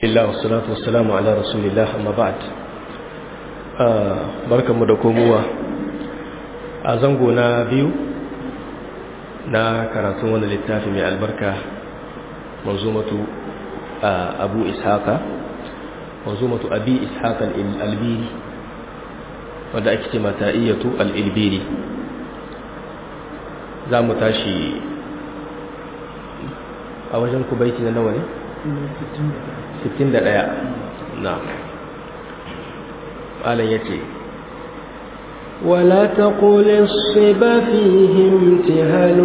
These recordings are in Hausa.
Allah wassalatu wassalamu ala rasulillah amma ba'd barkanmu da komowa a zango na biyu na karatun wani littafi mai albarka manzumatu abu ishaqa manzumatu abi ishaqa al-albiri wanda ake ce mata iyatu al-ilbiri za mu tashi a wajen kubaiti na nawa ne? 61 na malam ya ce ولا تقل الصبا فيه امتهال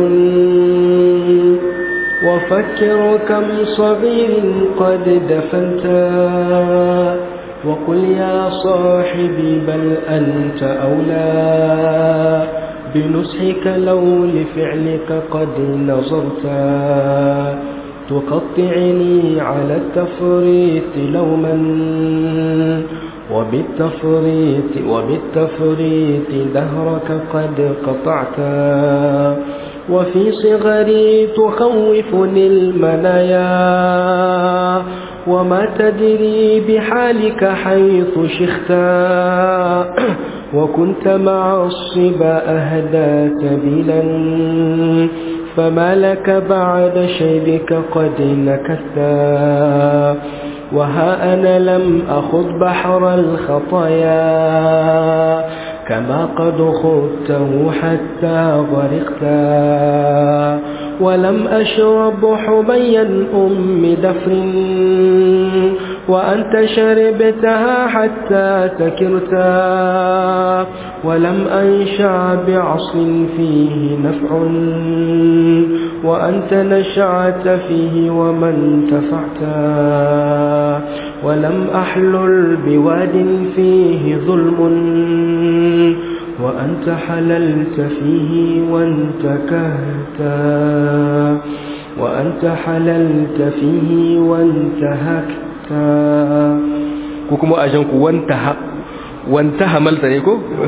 وفكر كم صغير قد دفنتا وقل يا صاحبي بل أنت أولى بنصحك لو لفعلك قد نظرتا تقطعني على التفريط لوما وبالتفريط وبالتفريط دهرك قد قطعتا وفي صغري تخوفني المنايا وما تدري بحالك حيث شختا وكنت مع الصبا أهدى سبيلا فما لك بعد شيبك قد نكثا وها أنا لم أخذ بحر الخطايا كما قد خذته حتى غرقتا ولم أشرب حبيا أم دفر وأنت شربتها حتى سكرتا ولم أنشع بعصر فيه نفع وأنت نشعت فيه ومن تفعتا ولم أحلل بواد فيه ظلم وأنت حللت فيه وانتكهتا وأنت حللت فيه وانتهكتا ko kuma a shanku wanta hamalta ne ko?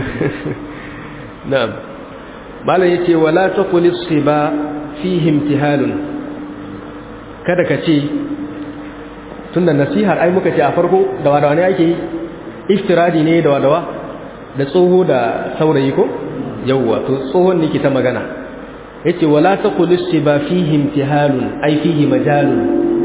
na'am malam yace wala taqulis siba fihi imtihalun kada ka ce tunda nasihar ai muka ce a farko da wadawa ne ake yi iftiradi ne da wadawa da tsoho da saurayi ko yawwa to tsohon ne ke ta magana yace wala taqulis siba fihi imtihalun ai fihi majalun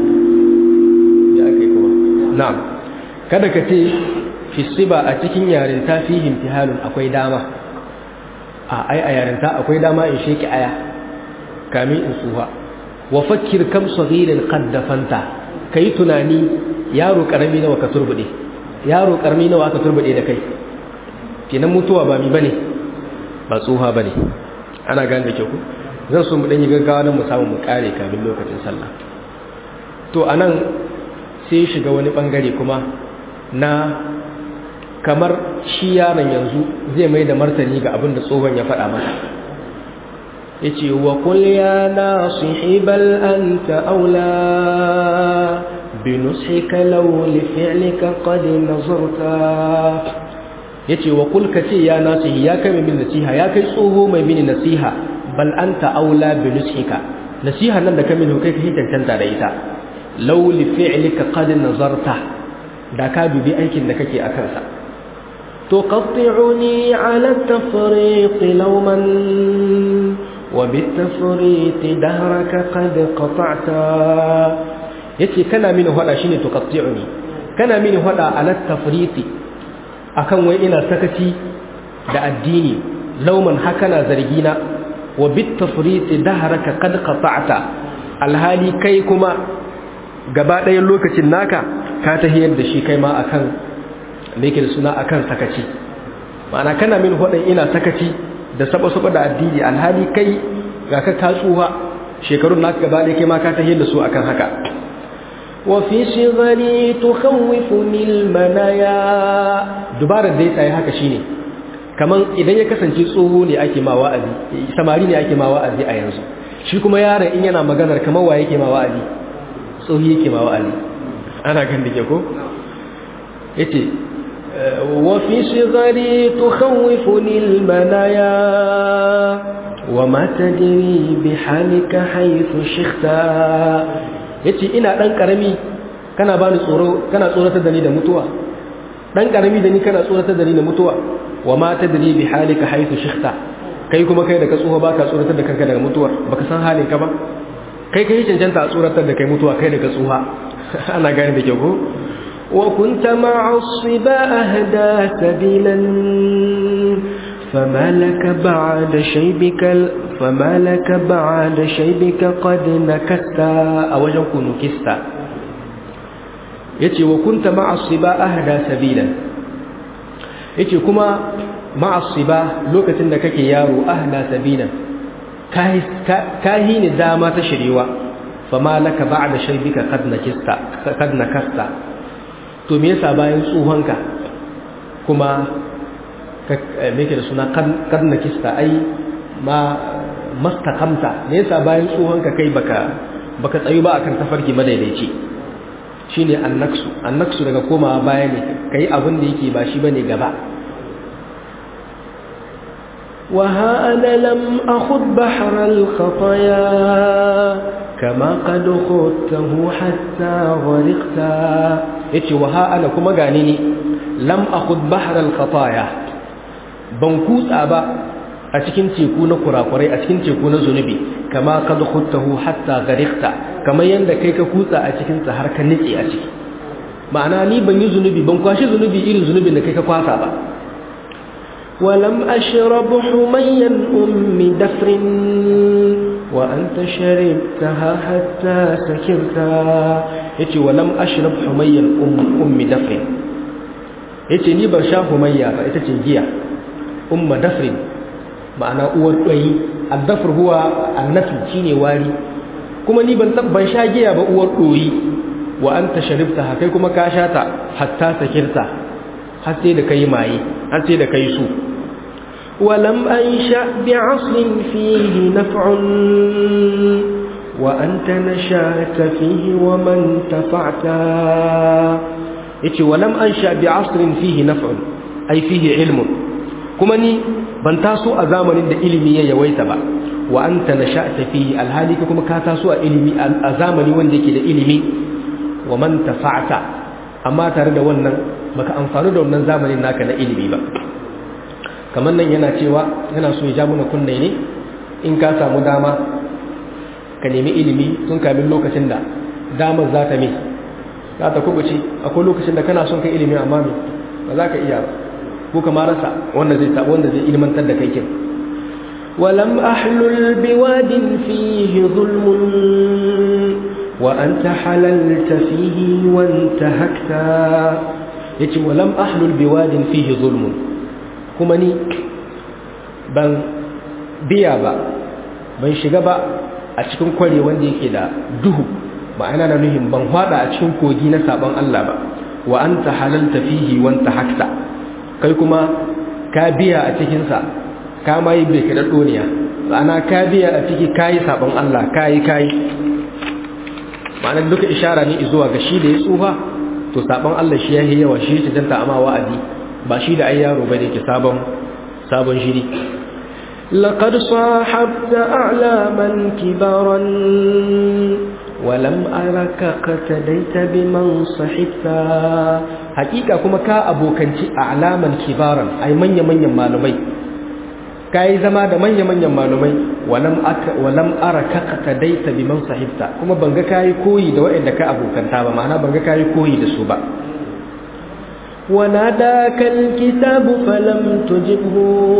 na'am kada ka ce fisiba a cikin yarinta fi imtihalun akwai dama a ai a yarinta akwai dama in sheki aya kamin in suha wa fakkir kam saghirin qad dafanta kai tunani yaro karami nawa ka turbude yaro karami nawa ka turbude da kai kenan mutuwa ba mi bane ba tsuha bane ana gane da kyau ku zan so mu dan yi gaggawa don mu samu mu kare kamin lokacin sallah to anan sai shiga wani bangare kuma na kamar shi yaron yanzu zai mai da martani ga abin da tsohon ya faɗa masa ya ce wa kul ya nasihi bal anta aula bi nusika law li fi'lika qad nazarta yace wa kul ka ce ya nasihi ya kai min nasiha ya kai tsoho mai mini nasiha bal anta aula bi nusika nasiha nan da kai min kai kai tantanta da ita law li fi'lika qad nazarta da ka dubi aikin da kake akan sa تقطعني على التفريط لوما وبالتفريط دهرك قد قطعتا yace kana mini hada shine tuqatti'uni kana mini hada ala tafriti akan wai ina sakaci da addini lauman hakana zargina wa bit tafriti dahraka qad qata'ta alhali kai kuma gaba ɗayan lokacin naka ka tahiyar da shi kai ma akan da yake da suna akan sakaci ma'ana kana min hudun ina sakaci da saba-saba da addini alhali kai ga ka katsuwa shekarun naka gaba ɗaya kai ma ka tahiyar da su akan haka وفي صغري تخوفني المنايا dubarar da ya tsaye haka shine kaman idan ya kasance tsoho ne ake ma wa'azi samari ne ake ma wa'azi a yanzu shi kuma yaron in yana maganar kamar wa yake ma wa'azi tsohi yake ma wa'azi ana gan dake ko yace وفي صغري تخوفني المنايا وما تدري بحالك حيث شختا yace ina dan karami kana bani tsoro kana tsoratar da ni da mutuwa dan karami da ni kana tsoratar da ni da mutuwa wa ma tadri bi halika haythu shikhta kai kuma kai da ka tsoho baka tsoratar da kanka daga mutuwa baka san halin ka ba kai kai cancanta a tsoratar da kai mutuwa kai da ka tsoha ana gane da kyau ko وكنت مع الصبا أهدى سبيلا فما لك بعد شيبك فما لك بعد شيبك قد نكست أوجهك نكست yace wa kunta ma'a siba ahda sabilan yace kuma ma'a siba lokacin da kake yaro ahda sabilan kai kai ne dama ta shirewa fama laka ba'da shaybika qad nakista qad nakasta to me yasa bayan tsuhonka kuma me ke da suna qad nakista ai ma mastaqamta me yasa bayan tsuhonka kai baka baka tsayu ba akan tafarki madaidaici shine annaksu annaksu daga komawa baya ne kai abin da yake ba shi bane gaba وها أنا لم أخذ بحر الخطايا كما قد خذته حتى غرقت yace wa ha ana kuma gani ni lam akhud bahr al khataya ban kutsa ba a cikin teku na kurakurai a cikin teku na zunubi kama kad khudtahu hatta gariqta kamar yanda kai ka kutsa a cikin sa har ka nitse a ciki ma'ana ni ban yi zunubi ban kwashi zunubi irin zunubin da kai ka kwasa ba ولم أشرب حميا أم دفر وأنت شربتها حتى سكرتا yace walam ashrab humayyan um ummi dafrin yace ni ban sha humayya ba ita ce giya umma dafrin ma'ana uwar ɗoyi addafr huwa annafi shine wari kuma ni ban ban sha giya ba uwar ɗoyi wa anta sharibta kai kuma ka sha ta hatta sakirta har sai da kai maye har sai da kai su ولم أنشأ بعصر فيه نفع وأنت نشأت فيه ومن تفعت yace walam ansha bi asrin fihi naf'un ay fihi ilmun kuma ni ban taso a zamanin da ilimi ya yawaita ba wa anta nasha'ta fihi alhali kuma ka taso a ilimi a zamani wanda yake da ilimi wa man tafa'ta amma tare da wannan baka amfani da wannan zamanin naka na ilimi ba kamar nan yana cewa yana so ya ja mana kunne ne in ka samu dama ka nemi ilimi tun kamin lokacin da damar za ta mai za ta kubuce akwai lokacin da kana son kai ilimi amma me ba za ka iya ba ko kama rasa wanda zai sabo wanda zai ilmantar da kai kin ولم أحلل بواد فيه ظلم وأنت حللت فيه وانتهكت yace walam ahlul biwadin fihi zulmun kuma ni ban biya ba ban shiga ba a cikin kware wanda yake da duhu ma'ana na nuhin ban hada a cikin kogi na sabon Allah ba wa anta halalta fihi wa anta hakta kai kuma ka biya a cikin sa ka mai bai kada doniya ma'ana ka biya a ciki kai sabon Allah kai kai ma'ana duka ishara ne zuwa ga shi da ya tsufa to sabon Allah shi yayi yawa shi ya janta amma wa'adi ba shi da ai yaro bane ke sabon sabon shiri لقد صاحبت أعلاما كبارا ولم أرك قتديت بمن صحبت حقيقة كما كا أبو كنتي أعلاما كبارا أي من يمن يمالمي كاي زما da manya-manyan malumai walam aka walam araka qatadaita biman sahibta kuma banga kai koyi da waɗanda ka abokanta ba ma'ana banga kai koyi da su ba وناداك الكتاب فلم تجبه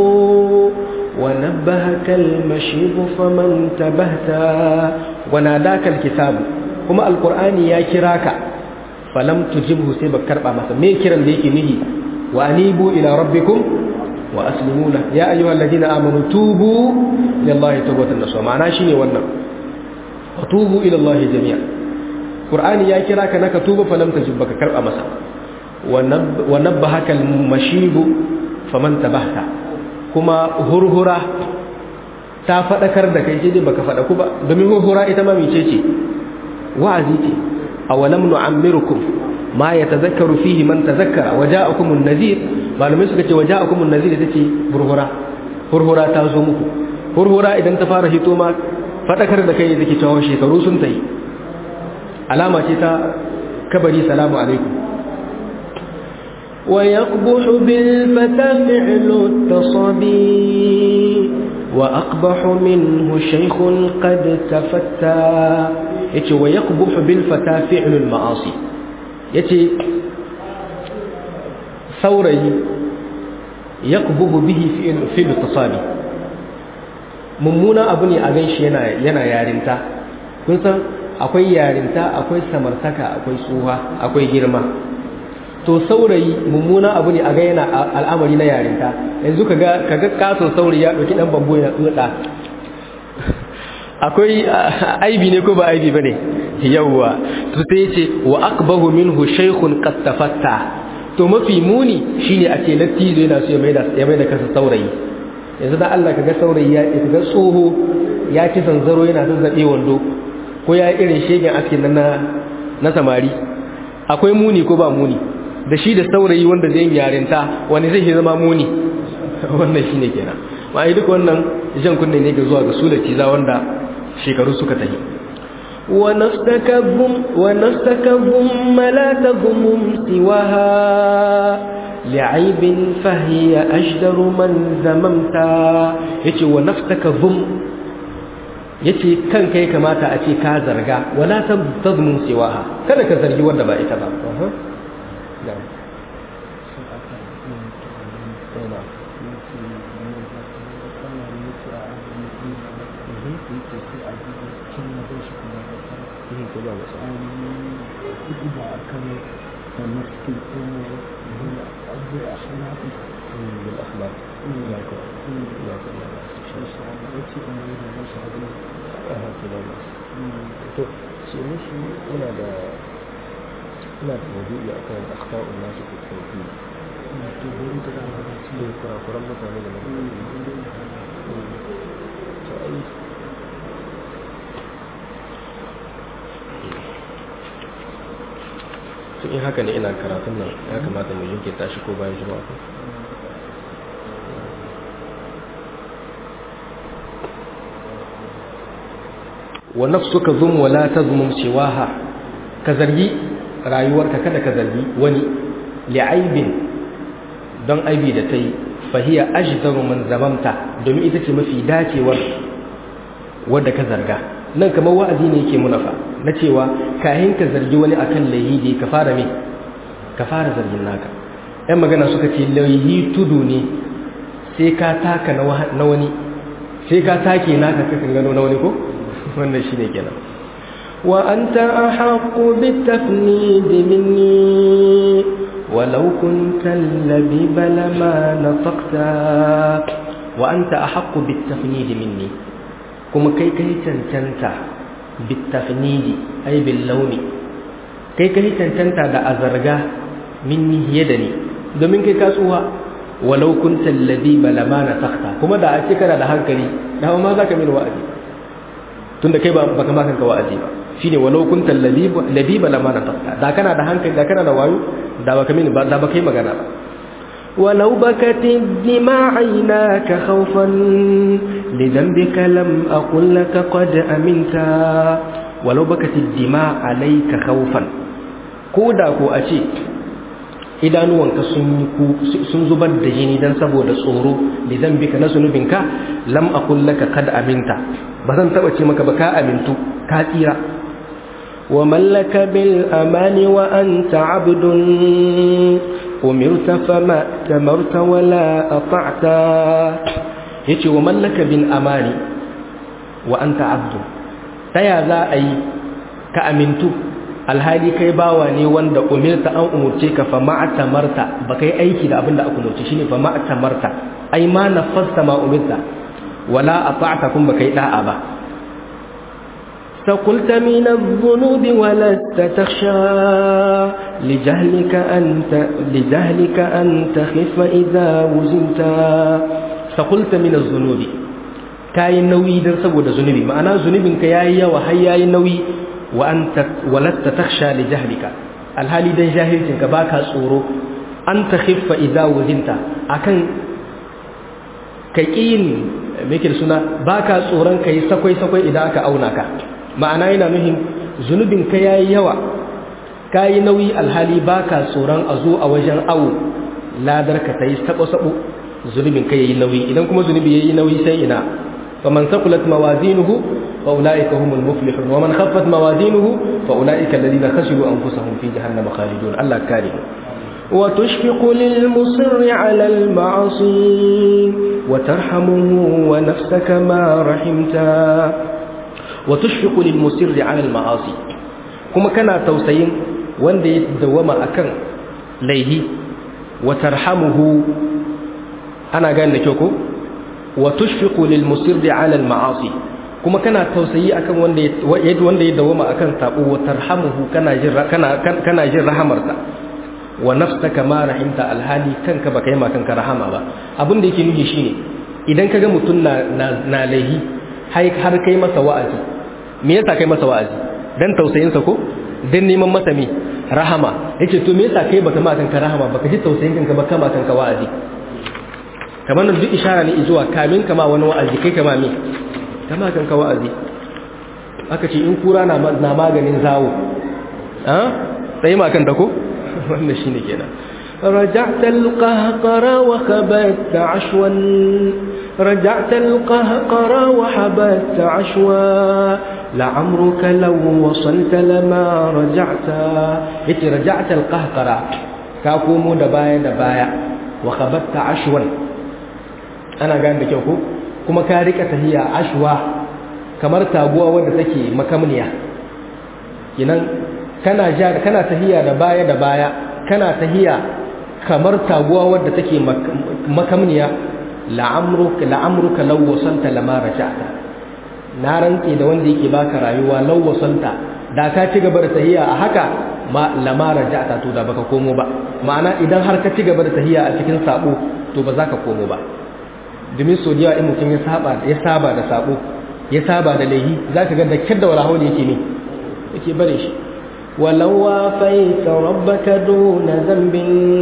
ونبهك المشيب فمن تبهت وناداك الكتاب كما القرآن يا كراك فلم تجبه سيبك كربا مثلا مين كرم ديكي نهي وأنيبوا إلى ربكم وأسلموا له يا أيها الذين آمنوا توبوا إلى الله توبة النصوى معناه شيني ونن وتوبوا إلى الله جميعا قرآن يا كراك نك توب فلم تجبك كربا مثلا ونبهك المشيب فمن تبهت kuma hurhura ta faɗakar da kai sai baka faɗa ku ba domin hurhura ita ma mece ce wa'azi ce awalam nu'ammirukum ma yatazakkaru fihi man tazakkara waja'akumun nadhir malamai suka ce waja'akumun nadhir ita ce hurhura hurhura ta zo muku hurhura idan ta fara hito ma faɗakar da kai da ke cewa shekaru sun tayi alama ce ta kabari salamu alaikum ويقبح بالفتى فعل التصبي وأقبح منه شيخ قد تفتى يتي ويقبح بالفتى فعل المعاصي يتي ثوري يقبح به فعل التصابي mummuna abu ne a gan shi yana yarinta kun san akwai yarinta akwai samartaka akwai tsuha akwai girma to saurayi mummuna abu ne a ga yana al'amari na yarinta yanzu kaga kaga katon saurayi ya dauki dan bambo ya tsuda akwai aibi ne ko ba aibi bane yawa to sai yace wa akbahu minhu shaykhun qad tafatta to mafi muni shine a ce lattizo yana so ya maida ya maida kansa saurayi yanzu da Allah kaga saurayi ya kaga tsoho ya ci zanzaro yana zazzabe wando ko ya irin shegen askin nan na na samari akwai muni ko ba muni da shi da saurayi wanda zai yi yarinta wani zai zama muni wannan shine kenan ma ai duk wannan jan kunne ne ga zuwa ga sulaci za wanda shekaru suka tafi ونستكبهم ونستكبهم لا تغمم سواها لعيب فهي أجدر من ذممتا yace wa naftaka zum yace kanka ya kamata a ce ka zarga wala tazmun siwaha kada ka zargi wanda ba ita ba to ce mishi ina da ina da maudu'i a kan akhta'un nasu fi tauhid to gurin da za a ci da kurakuran mutane da to ai to in haka ne ina karatun nan ya kamata mu yanke tashi ko bayan jama'a ko wa nafsuka zum wala tazmum siwaha ka zargi rayuwarka kada ka zargi wani li'aibin don aibi da tai fahiya ajdaru man zamamta domin ita ce mafi dacewar wadda ka zarga nan kamar wa'azi ne yake munafa na cewa kahin ka zargi wani akan laihi ka fara me ka fara zargin naka yan magana suka ce laihi tudu ne sai ka taka na wani sai ka take naka kakan gano na wani ko wannan shine kenan wa anta ahqqu bitafnid minni walau kunta labiba lama nataqta wa anta ahqqu bitafnid minni kuma kai kai cancanta bitafnid ay bil launi kai kai cancanta da azarga minni hiye da ni domin kai kasuwa walau kunta labiba lama nataqta kuma da a ce kana da hankali da ma zaka min wa'azi tunda kai ba baka ma kanka wa'azi ba shine walau kuntal labiba lama na tafta da kana da hankali da kana da wayo da baka mini ba da baka yi magana ba ولو بكت الدماء عيناك خوفا لذنبك لم أقل لك قد أمنت ولو بكت الدماء عليك خوفا كودا كو أشي idanuwanka sun zubar da jini don saboda tsoro da zambika na zunubinka lam aqul laka kad aminta ba zan taba ce maka ba ka amintu ka tsira wa mallaka bil amani wa anta abdun umirta fama tamarta wala ata'ta yace wa mallaka bil amani wa anta abdun taya za a yi ka amintu alhali kai bawa ne wanda umirta an umurce ka fa ma'tamarta ba kai aiki da abin da aka umurce shine fa ma'tamarta ai ma nafasta ma umirta wala ata'ta kun ba kai da'a ba فقلت من الذنوب ولست تخشى لجهلك أنت لجهلك أن تخف إذا وزنت فقلت من الذنوب كاي نوي دان saboda zunubi ma'ana zunubinka yayi yawa har yayi nauyi wa anta walasta takhsha li jahlika alhali dan jahilcin ka baka tsoro an takhiffa idza wuzinta akan kakin me yake suna baka tsoron kai sakwai sakwai idan aka auna ka ma'ana yana nuhin zunubin ka yayi yawa kayi nauyi alhali baka tsoron a zo a wajen awo ladar ka tayi sabo sabo zunubin kai yayi nauyi idan kuma zunubi yayi nauyi sai ina faman saqulat mawazinuhu fa ulaika humul muflihun wa man khaffat mawazinuhu fa ulaika alladhina khasiru anfusahum fi jahannama khalidun Allah kare وتشفق للمصر على المعصي وترحمه ونفسك ما رحمتا وتشفق للمصر على المعاصي kuma kana tausayin wanda ya dawama akan laihi wa tarhamuhu ana gane da kyau ko wa tushfiqu lil musirri ala al ma'asi kuma kana tausayi akan wanda ya wanda ya dawama akan sabo wa tarhamuhu kana jin kana kana jin rahamarsa wa nafsaka ma rahimta alhali kanka baka yi ma kanka rahama ba abin da yake nufi shine idan kaga mutum na na laihi har kai masa wa'azi me yasa kai masa wa'azi dan tausayinsa ko dan neman masa me rahama yace to me yasa kai baka ma kanka rahama baka ji tausayin kanka ba kama kanka wa'azi kamar nan duk ishara ne zuwa kamin kama wani wa'azi kai kama me kama kanka wa'azi aka ce in kura na na maganin zawo ha sai ma kan ko wannan shine kenan رجعت القهقر وخبت عشوا رجعت القهقر وحبت عشوا لعمرك لو وصلت لما رجعت yace رجعت القهقر ka komo da baya da baya wa khabatta ashwan ana gane da kyau ko kuma ka rika tahiya ashwa kamar taguwa wadda take makamniya kinan kana ja kana tahiya da baya da baya kana tahiya kamar taguwa wadda take makamniya la'amruka la'amruka law wasanta lama raja'ta na rantse da wanda yake baka rayuwa law wasanta da ka ci gaba da tahiya a haka ma lama raja'ta to da baka komo ba ma'ana idan har ka ci gaba da tahiya a cikin sabo to ba za ka komo ba domin so da in mutum ya saba ya saba da sabo ya saba da laihi zaka ga da kidda wala hawli yake ne yake bare shi ولو وافيت ربك دون ذنب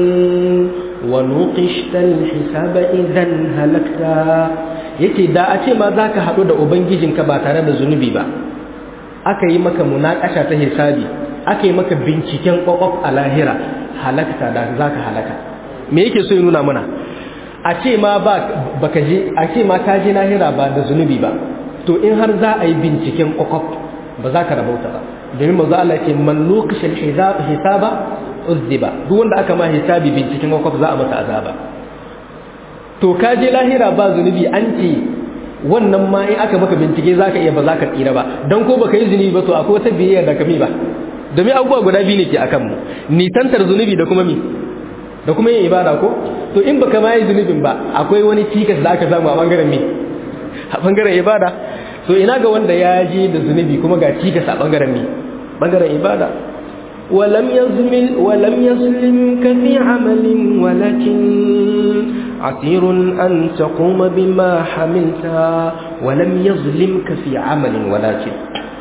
ونوقشت الحساب إذا هلكتا yace da a ce ma za ka haɗu da ubangijinka ba tare da zunubi ba aka yi maka munaƙasha ta hisabi aka yi maka binciken ƙwaƙwaf a lahira halakta da za ka halaka me yake so ya nuna mana a ce ma ba baka je a ce ma ka je lahira ba da zunubi ba to in har za a yi binciken ƙwaƙwaf ba za ka rabauta ba domin manzo Allah ce man lokacin hisaba uzziba duk wanda aka ma hisabi binciken kwakwaf za a masa azaba to ka je lahira ba zunubi an ce wannan ma in aka maka bincike zaka iya ba zaka tsira ba dan ko baka yi zunubi ba to akwai wata biyayya da kami ba domin abubuwa guda biyu ne ke akan mu nisantar zunubi da kuma mi da kuma yin ibada ko to in baka ma yi zunubin ba akwai wani cikas da aka samu a bangaren mi a bangaren ibada to ina ga wanda ya je da zunubi kuma ga cikas a bangaren mi bangaren ibada ولم يظلم ولم يظلمك في عمل ولكن عسير أن تقوم بما حملت ولم يظلمك في عمل ولكن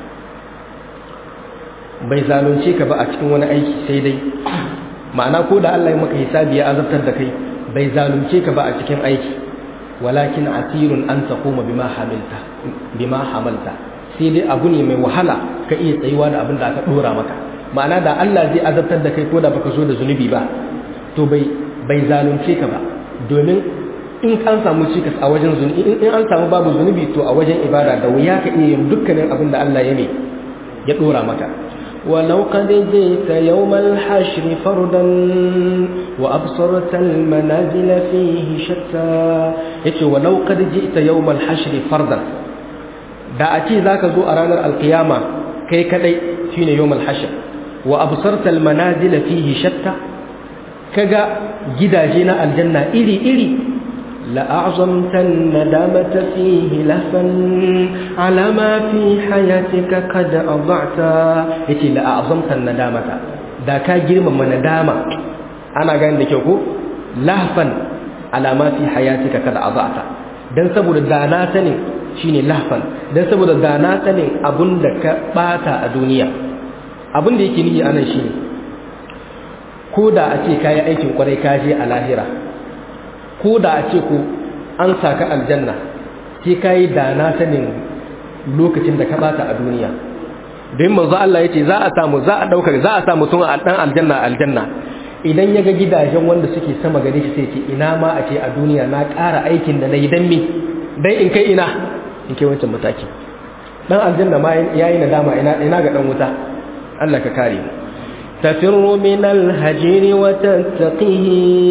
bai zalunce ka ba a cikin wani aiki sai dai ma'ana ko da Allah ya maka hisabi ya azabtar da kai bai zalunce ka ba a cikin aiki walakin asirun an taquma bima hamilta bima hamalta sai dai abu ne mai wahala ka iya tsayuwa da abin da aka dora maka ma'ana da Allah zai azabtar da kai ko da baka so da zunubi ba to bai bai zalunce ka ba domin in an samu cikas a wajen zunubi in an samu babu zunubi to a wajen ibada da wuya ka iya yin dukkanin abin da Allah ya ne ya dora maka ولو قد جئت يوم الحشر فردا وأبصرت المنازل فيه شتى yace walau qad ji'ta yawm al-hashr fardan da a ce zaka zo a ranar alkiyama kai kadai shine yawm al-hashr wa absarta al-manazil fihi shatta kaga gidaje na aljanna iri iri لأعظمت الندامة فيه لهفا على ما في حياتك قد أضعت yace la'azamta nadamata da ka girmama nadama ana gani da kyau ko lahfan ala ma fi hayatika kad adata dan saboda da na sanin shine lahfan dan saboda da na sanin abunda ka bata a duniya abin da yake nihi anan shine ko da a ce kayi aikin kwarai ka je a lahira ko da a ce ko an saka aljanna sai kayi da na sanin lokacin da ka bata a duniya don manzo Allah yace za a samu za a daukar za a samu tun a dan aljanna aljanna idan ya ga gidajen wanda suke sama gare shi sai ce ina ma a ce a duniya na ƙara aikin da na yi dan me dan in kai ina in kai wancan mataki dan aljanna ma yayi nadama ina ina ga dan wuta Allah ka kare mu تفر من الهجر وتتقيه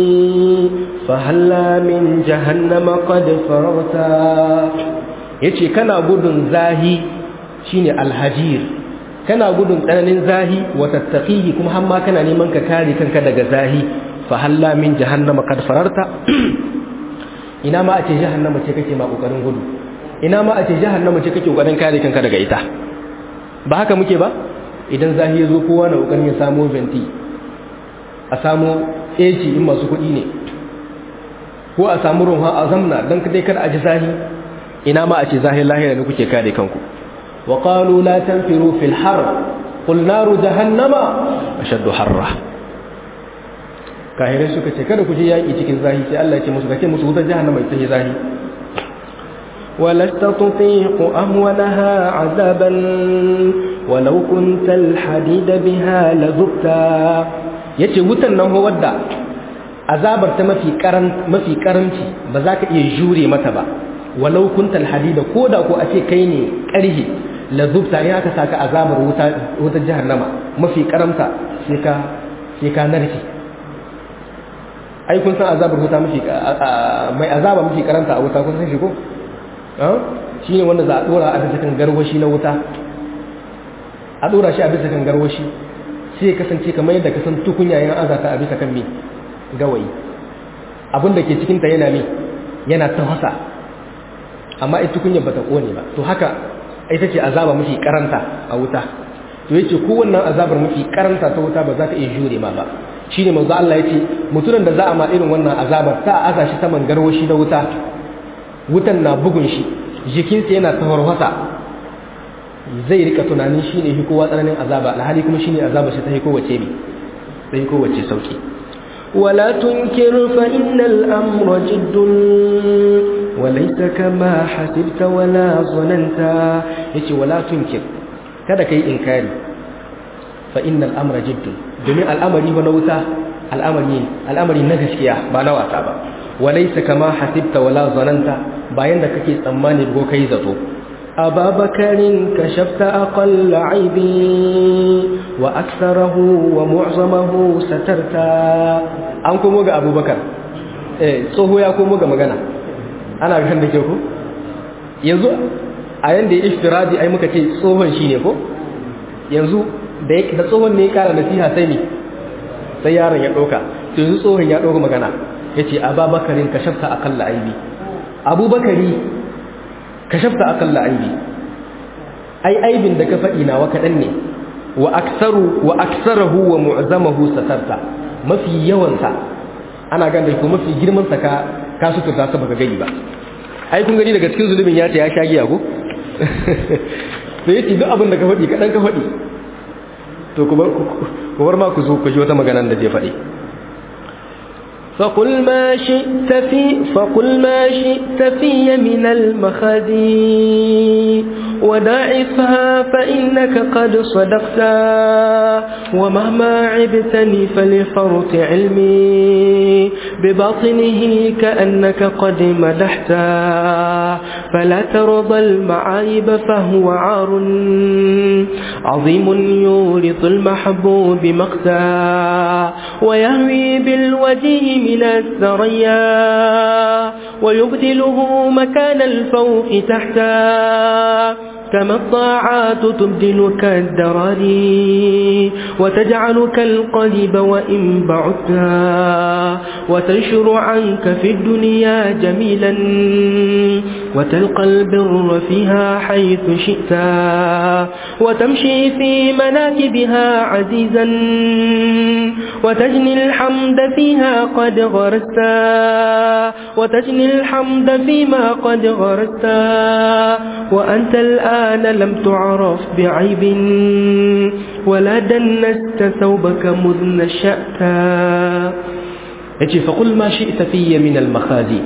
فهلا من جهنم قد فرغت yace kana gudun zahi shine alhajir kana gudun tsananin zahi wa tattaqihi kuma har ma kana neman ka kare kanka daga zahi fa halla min jahannama qad fararta ina ma a ce jahannama ce kake ma kokarin gudu ina ma a ce jahannama ce kake kokarin kare kanka daga ita ba haka muke ba idan zahi ya zo kowa na kokarin ya samo venti a samo AC in masu kuɗi ne ko a samu ruha a zamna don dai kada a ji zahi ina ma a ce zahi lahira ne kuke kare kanku wa qalu la tanfiru fil har qul naru jahannama ashaddu harra kahirai suka ce kada ku je yaki cikin zahi sai Allah ya ce musu kace musu wutar jahannama ita ce zahi ولست تطيق أهونها عذابا ولو كنت الحديد بها لذبتا yace wutan nan ho wadda azabar ta mafi karan mafi karanci ba za ka iya jure mata ba walau kuntal hadida koda ko a ce kai ne karhi la zubta in aka saka azabar wuta wutar jahannama mafi karamta sai ka sai ka narki ai kun san azabar wuta mafi mai azaba mafi karanta a wuta kun san shi ko shi ne wanda za a dora a bisa kan garwashi na wuta a dora shi a bisa kan garwashi sai kasance kamar yadda ka san tukunya yan azata a bisa kan me gawayi abin da ke cikinta yana me yana tafasa amma ita tukunya bata kone ba to haka ita ce azaba mafi karanta a wuta to yace ko wannan azabar mafi karanta ta wuta ba za ta iya jure ma ba shine manzo Allah yace mutumin da za a ma irin wannan azabar ta aza shi saman garwashi na wuta wutan na bugun shi jikinsa yana tawarwasa zai rika tunanin shine shi kowa tsananin azaba alhali kuma shine azaba shi ta yi kowace ne sai kowace sauki ولا تنكر فإن الأمر جد وليس كما حسبت ولا ظننت yace wala tunkir kada kai inkari fa innal amra jiddun domin al'amari ba na wuta al'amari al'amari na gaskiya ba na wasa ba walaysa kama hasibta wala zananta bayan da kake tsammani ko kai zato أبا بكر كشفت أقل عيبي وأكثره ومعظمه سترت an komo ga abubakar eh tsoho ya komo ga magana ana gan da ke ku yanzu a yanda ya iftiradi ai muka ce tsohon shi ne ko yanzu da tsohon ne ya kara nasiha sai ne sai yaron ya ɗauka to yanzu tsohon ya ɗauka magana ya ce ababakarin ka shafta akalla aibi abubakari ka shafta akalla aibi ai aibin da ka faɗi nawa kaɗan ne wa aksaru wa aksarahu wa mu'zamahu satarta mafi yawansa ana gan da ko mafi girman sa ka ka suturta sa baka gani ba ai kun gani daga cikin zulubin ya ce ya sha giya ko to yace duk abin da ka faɗi kaɗan ka faɗi to ku bar ma ku zo ku ji wata magana da zai faɗi فقل ما شئت في فقل ما شئت في من المخازي وداعفها فإنك قد صدقت ومهما عبتني فلفرط علمي بباطنه كأنك قد مدحت فلا ترضى المعايب فهو عار عظيم يورث المحبوب مقتا ويهوي بالوجه من الثريا ويبدله مكان الفوق تحتا كما الطاعات تبدلك الدراري وتجعلك القلب وإن بعدتا وتنشر عنك في الدنيا جميلا وتلقى البر فيها حيث شئتا وتمشي في مناكبها عزيزا وتجني الحمد فيها قد غرستا وتجني الحمد فيما قد غرستا وأنت الآن لم تعرف بعيب ولا دنست ثوبك مذ نشأتا yace fa kul ma shi'ta fiyya min al makhazi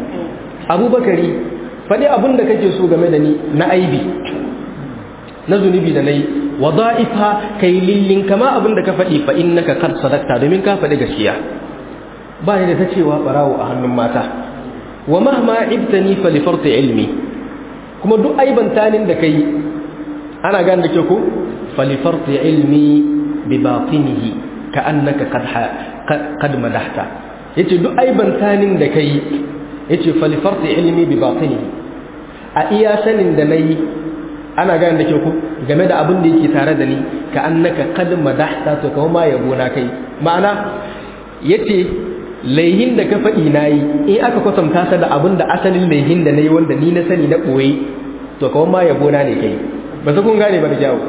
abubakari fadi abin da kake so game da ni na aibi na zunubi da nayi wadha'ifa kai lillin kama abin da ka faɗi fa innaka qad sadaqta domin ka faɗi gaskiya ba ni da ta cewa barawo a hannun mata wa mahma ibtani fa li farti ilmi kuma duk aibantanin da kai ana gane da ke ko fa li farti ilmi bi batinihi ka annaka qad qad madahta yace duk aibantanin da kai yace fa li farti ilmi bi batinihi a iya sanin da nayi ana gane da ke ku game da abin da yake tare da ni ka annaka qad madahta to kawo ma yabo na kai ma'ana yace laihin da ka faɗi nayi in aka kwatanta sa da abin da asalin laihin da nayi wanda ni na sani na boye to kawo ma yabo na ne kai ba su kun gane ba da jawo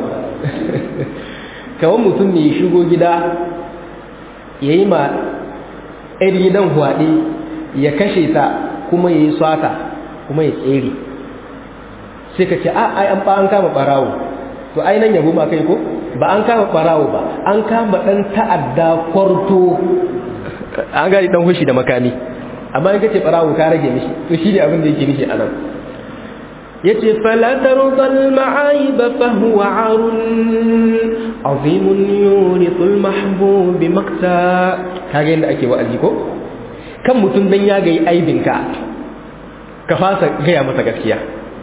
kawan mutum ne ya shigo gida yayi ma ɗan gidan huwaɗe ya kashe ta kuma yayi swata kuma ya tsere sai ka ce a ai an ba an kama barawo to ai nan yabo ma kai ko ba an kama barawo ba an kama dan ta'adda kwarto an gani dan hushi da makami amma in kace barawo ka rage mishi to shi ne abin da yake mishi anan yace fala tarudal ma'aib fa huwa arun azim yuritul mahbub makta kage inda ake wa'azi ko kan mutum dan ya ga aibinka ka fasa gaya masa gaskiya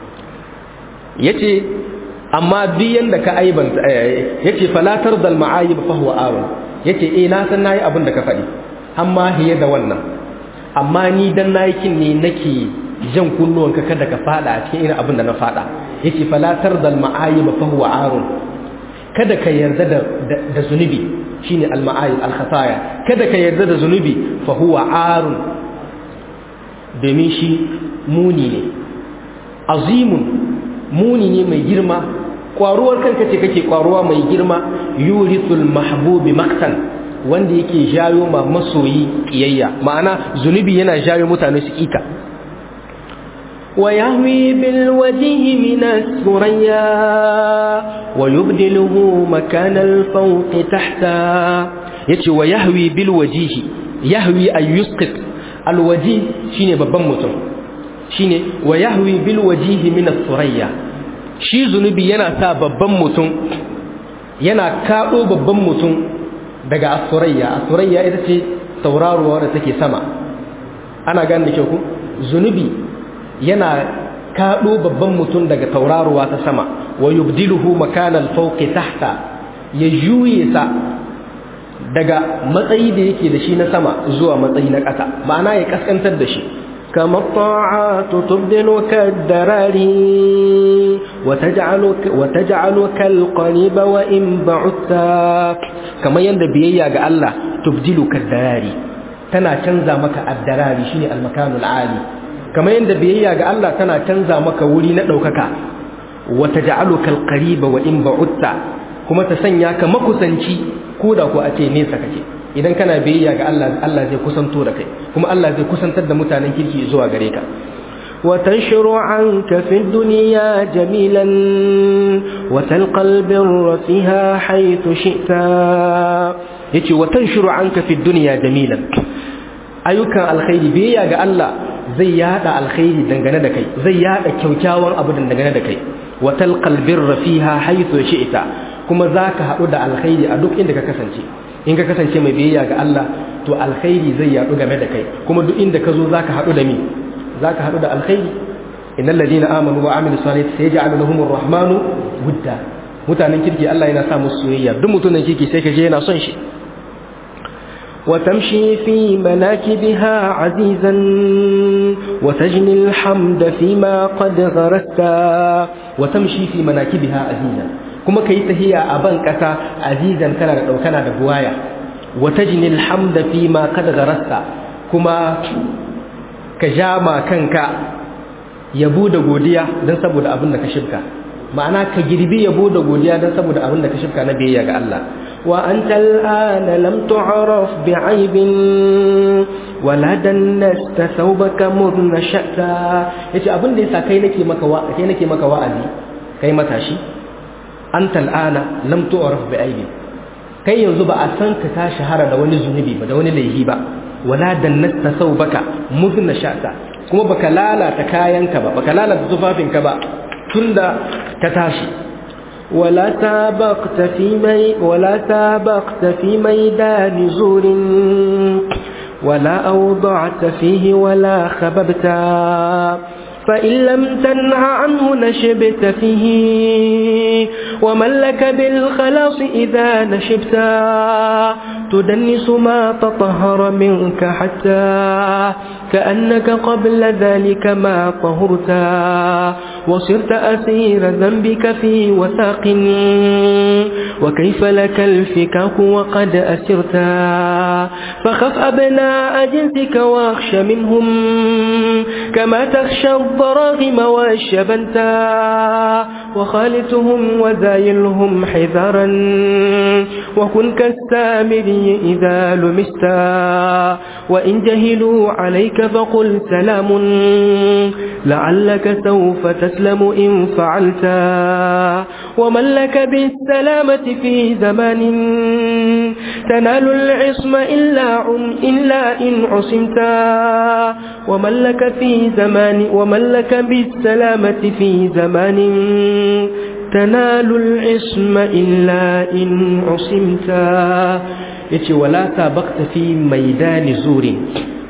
yace amma biyan da ka aibanta yace falatar dal ma'ayib fa huwa awun yace eh na san nayi abin da ka faɗi amma hiye da wannan amma ni dan nayi kin ne nake jan kunnuwan ka kada ka fada a cikin irin abin da na fada yace falatar dal ma'ayib fa huwa awun kada ka yarda da da zunubi shine al ma'ayib al khataya kada ka yarda da zunubi fa huwa arun domin shi muni ne azimun muni ne mai girma kwaruwar kanka ce kake kwaruwa mai girma yurithul mahbubi maktan wanda yake jayo ma masoyi kiyayya ma'ana zunubi yana jayo mutane su kika ويهوي بالوجه من الثريا ويبدله مكان الفوق تحتا yace wa yahwi bil wajihi yahwi ay yusqit al wajih shine babban mutum shine wa yahwi bil wajihi min as-surayya shi zunubi yana sa babban mutum yana kado babban mutum daga as-surayya as-surayya ita ce tauraruwa da take sama ana gane da kyau ku zunubi yana kado babban mutum daga tauraruwa ta sama wa yubdiluhu makana al-fawqi tahta ya juye sa daga matsayi da yake da shi na sama zuwa matsayi na ƙasa ma'ana ya kaskantar da shi كما الطاعات تبدلك الدراري وتجعلك, وتجعلك القريب وإن بعدت كما يند بيئة الله تبدلك الدراري تنا تنزى مك الدراري شيني المكان العالي كما يند بيئة الله تنا تنزى مك ولي ندوكك وتجعلك القريب وإن بعدت كما تسنياك مكسنشي كودا كو أتي نيسا كتي idan kana biyayya ga Allah Allah zai kusanto da kai kuma Allah zai kusantar da mutanen kirki zuwa gare ka وتنشر عنك في الدنيا جميلا وتلقى البر فيها حيث شئت yace wa tanshuru anka fi dunya jamilan ayyukan alkhairi biyayya ga Allah zai yada alkhairi dangane da kai zai yada kyaukyawan abu dangane da kai wa talqal birra fiha haythu shi'ta kuma zaka hadu da alkhairi a duk inda ka kasance in ka kasance mai biyayya ga Allah to alkhairi zai yadu game da kai kuma duk inda ka zo zaka hadu da mi zaka hadu da alkhairi innal ladina amanu wa amilus salihati sayaj'alu lahumur rahmanu wudda mutanen kirki Allah yana sa musu soyayya duk mutumin kirki sai ka je yana son shi وتمشي في مناكبها عزيزا وتجني الحمد فيما قد غرست وتمشي في مناكبها عزيزا kuma ka yi tahiya a ban ƙasa azizan kana da ɗaukana da buwaya wata jinil hamda fi ma kada garasta kuma ka ja ma kanka yabo da godiya don saboda abin da ka shibka ma'ana ka girbi yabo da godiya don saboda abin da ka shibka na biyayya ga Allah wa anta al'ana lam tu'raf bi'aibin wala dannasta thawbaka mudna sha'ta yace abin da yasa kai nake maka wa kai nake maka wa'azi kai matashi anta al'ana lam tu'raf bi'aibin kai yanzu ba a san ka ta shahara da wani zunubi ba da wani laifi ba wala dannasta thawbaka mudna sha'ta kuma baka lalata kayanka ba baka lalata tufafinka ba tunda ka tashi ولا سابقت في مي ولا سابقت في ميدان زور ولا أوضعت فيه ولا خببت فإن لم تنه عنه نشبت فيه ومن لك بالخلاص إذا نشبت تدنس ما تطهر منك حتى كأنك قبل ذلك ما طهرت وصرت أسير ذنبك في وثاق وكيف لك الفكاك وقد أسرت فخف أبناء جنسك واخش منهم كما تخشى الضراغم والشبنتا وخالتهم وزايلهم حذرا وكن كالسامري إذا لمستا وإن جهلوا عليك فقل سلام لعلك سوف تسلم إن فعلت ومن لك بالسلامة في زمان تنال العصم إلا, عن إلا إن عصمتا ومن لك في زمان ومن لك بالسلامة في زمان تنال العصم إلا إن عصمتا yace wala sabaqta fi maidani zurin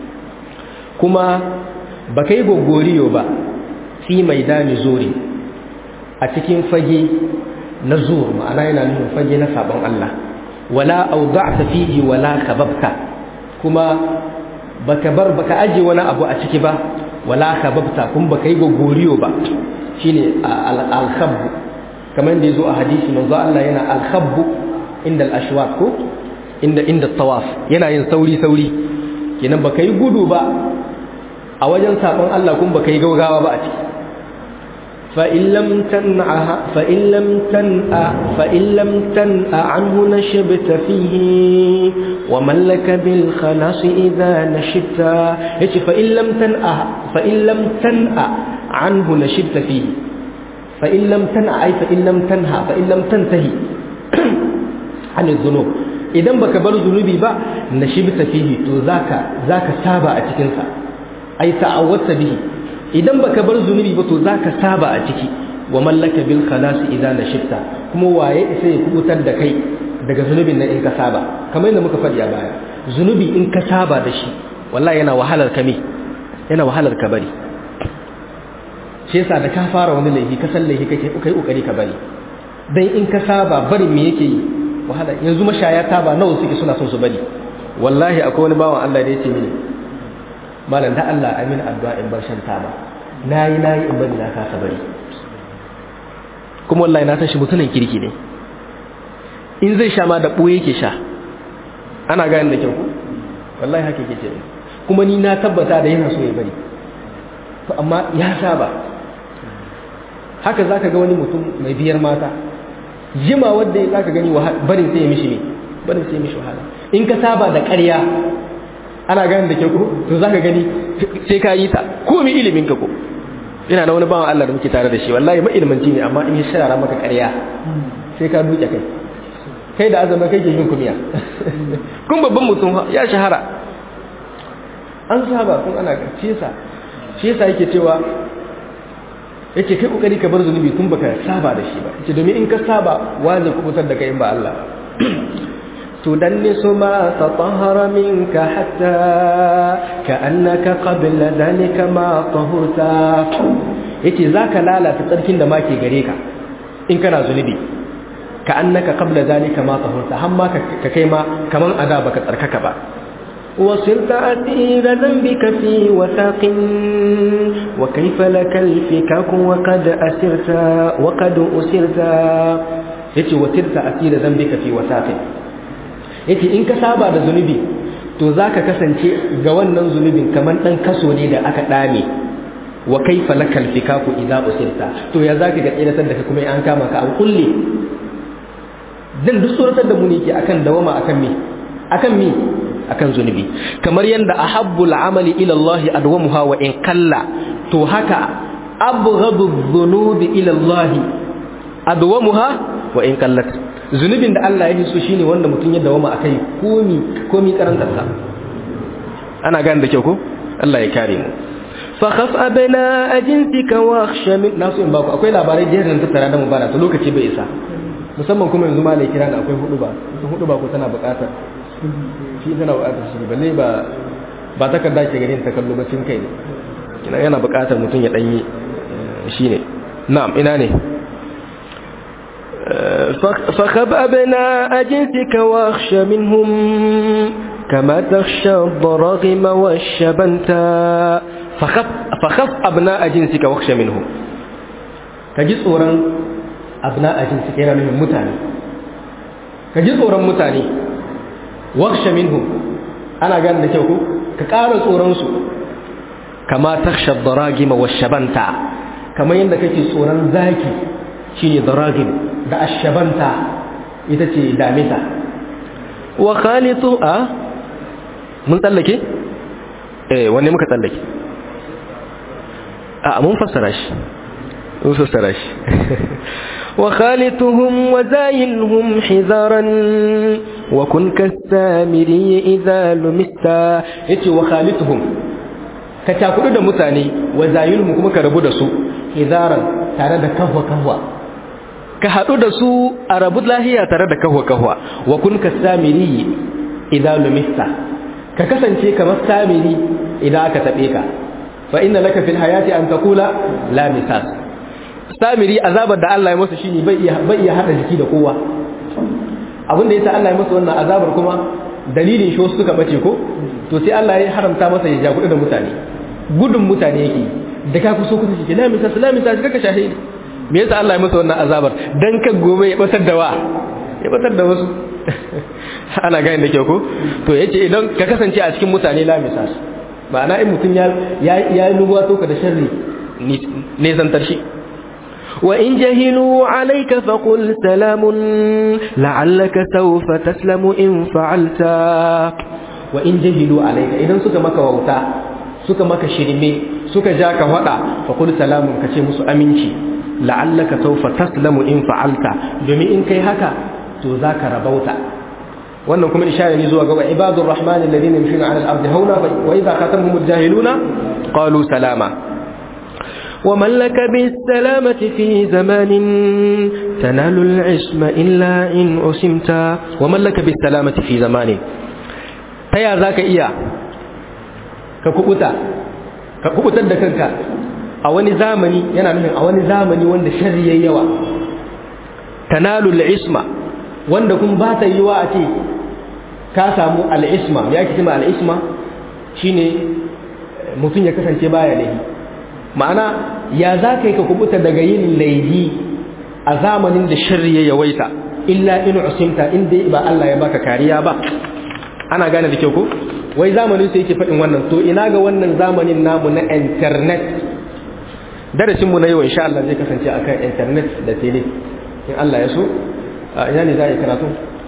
kuma baka yi gogoriyo ba fi maidani zurin a cikin fage na zur ma'ana yana nufin fage na sabon Allah wala awda'ta fihi wala kababta kuma baka bar baka aje wani abu a ciki ba wala kababta kuma baka yi gogoriyo ba shine al-khabb kamar da yazo a hadisi manzo Allah yana al-khabb inda al-ashwaq ko inda inda tawaf yana yin sauri sauri kenan baka yi gudu ba a wajen sabon Allah kuma baka yi gaugawa ba a ciki fa in lam tan'a fa in lam tan'a fa in lam tan'a anhu nashibta fihi wa man laka bil khalas idha nashibta yace fa in lam tan'a fa in lam tan'a anhu nashibta fihi fa in lam tan'a ay fa in lam tanha fa in lam tantahi an dhunub idan baka bar zunubi ba na shibta fihi to zaka zaka saba a cikin sa ai ta'awwata bihi idan baka bar zunubi ba to zaka saba a ciki wa mallaka bil khalas idan nashibta kuma waye sai ya kubutar da kai daga zunubin nan in ka saba kamar yadda muka faɗi a baya zunubi in ka saba da shi wallahi yana wahalar ka me yana wahalar ka bari shi yasa da ka fara wani laifi ka san laifi kake kai kokari ka bari dan in ka saba bari me yake yi wahala yanzu mashaya taba nawa suke suna son su bari wallahi akwai wani bawan Allah da yake mini malam da Allah amin addu'a in bar shan taba nayi nayi in bari na kasa bari kuma wallahi na san shi mutumin kirki ne in zai sha ma da boye yake sha ana gane da kyau wallahi haka yake ce kuma ni na tabbata da yana so ya bari to amma ya saba haka zaka ga wani mutum mai biyar mata jima wadda za ka gani barin sai ya mishi ne barin sai ya mishi wahala in ka saba da ƙarya ana gani da ke ko to za ka gani sai ka yi ta ko mi ilimin ka ko ina na wani bawan Allah da muke tare da shi wallahi ma ilmanci ne amma in ya shara maka ƙarya sai ka duke kai kai da azama kai ke yin kumiya kun babban mutum ya shahara an saba kun ana shi yasa shi yasa yake cewa yake kai kokari ka bar zunubi tun baka saba da shi ba yace domin in ka saba wa zai kubutar da kai in ba Allah تدنس ما تطهر منك حتى كأنك قبل ذلك ما طهرت yace zaka lalata tsarkin da make gare ka in kana zunubi ka annaka qabla zalika ma tahurta har ma ka kai ma kaman ada baka tsarkaka ba وصرت أسير ذنبك في وثاق وكيف لك الفكاك وقد أسرت وقد أسرت yace wasirta asira zambika fi wasaqin yace in ka saba da zunubi to zaka kasance ga wannan zunubin kaman dan kaso ne da aka dame wa kaifa lakal fikaku idza usirta to ya zaka ga tsiratar da kuma an kama ka an kulle dan duk suratar da mu ne ke akan dawama akan me akan me akan zunubi kamar yanda ahabbul amali ila Allah adwamuha wa in qalla to haka abghadu dhunubi ila Allah adwamuha wa in qallat zunubin da Allah ya so shine wanda mutum ya dawama akai komi komi karantarsa ana gane da kyau ko Allah ya kare mu فخف أبناء جنسك واخش من nasu in baku akwai labarai da yadda tattara da mu bana to lokaci bai isa musamman kuma yanzu ma kira da akwai hudu ba hudu ba ko tana buƙatar shi tana buƙatar shi balle ba ba takarda ke ganin ta kallo bacin kai ne kina yana buƙatar mutum ya danyi shine na'am ina ne فخب أبناء جنسك واخش منهم كما تخشى الضراغم والشبنتا فخف فخف أبناء جنسك واخش منهم كجي tsoron أبناء جنسك yana nufin mutane kaji tsoron mutane wakhsha minhum ana gane da kyau ko ka ƙara tsoron su kama takhsha ad-daragima wash-shabanta kamar yadda kake tsoron zaki shine daragim da ash-shabanta ita ce damisa wa khalitu a mun tsallake eh wanne muka tsallake a mun fassara shi mun fassara shi وخالطهم وزايلهم حذارا وكن كالسامري إذا لمستا yace wa khalituhum ka takudu da mutane wa zayilhum kuma ka rabu da su hizaran tare da kahwa kahwa ka hadu da su a rabu lahiya tare da kahwa kahwa wa kun kasamiri idza lumista ka kasance kamar samiri idan aka tabe ka fa inna laka fil hayati an taqula la misas samiri azabar da Allah ya masa shine bai iya bai iya hada jiki da kowa abin da yasa Allah ya masa wannan azabar kuma dalilin shi suka bace ko to sai Allah ya haramta masa ya ja da mutane gudun mutane yake da ka kuso kusa shi la misas la misas kaka shahidi me yasa Allah ya masa wannan azabar dan kan gobe ya batar da wa ya batar da wasu ana gane da kyau ko to yace idan ka kasance a cikin mutane la misas ma'ana in mutum ya ya nubuwa to ka da sharri ne zantar shi وإن جهلوا عليك فقل سلام لعلك سوف تسلم إن فعلت وإن جهلوا عليك إذن سك مكا ووتا سك مكا شرمي سك جاك وطا فقل سلام كشي مسو أمينشي لعلك سوف تسلم إن فعلت دومي إن كي هكا تذاك ربوتا wannan kuma ishara ne zuwa ga ibadur rahman alladhina yamshuna 'ala al-ardi hawla wa idha khatamhum al-jahiluna qalu salama ومن لك بالسلامة في زمان تنال العصم إلا إن أسمت ومن لك بالسلامة في زمان تيا ذاك إيا ككبتا ككبتا دكنك أولي زامني ينا نحن أولي زامني واند شري يوا تنال العصم واند كن بات يوا أتي كاسامو العصم يا كتما العصم شيني mutum ya kasance baya laifi ma'ana ya za ka yi ka kubuta daga yin laihi a zamanin da shirri ya yawaita illa in usimta in dai ba Allah ya baka kariya ba ana gane da kyau ko wai zamanin sai yake faɗin wannan to ina ga wannan zamanin namu na internet darasin mu na yau insha Allah zai kasance akan internet da tele in Allah ya so ina ne za a yi karatu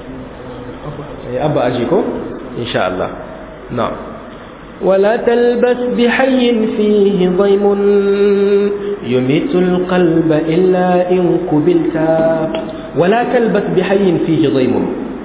abba aji ko insha Allah na'am ولا تلبس بحي فيه ضيم يميت القلب إلا إن قبلت ولا تلبس بحي فيه ضيم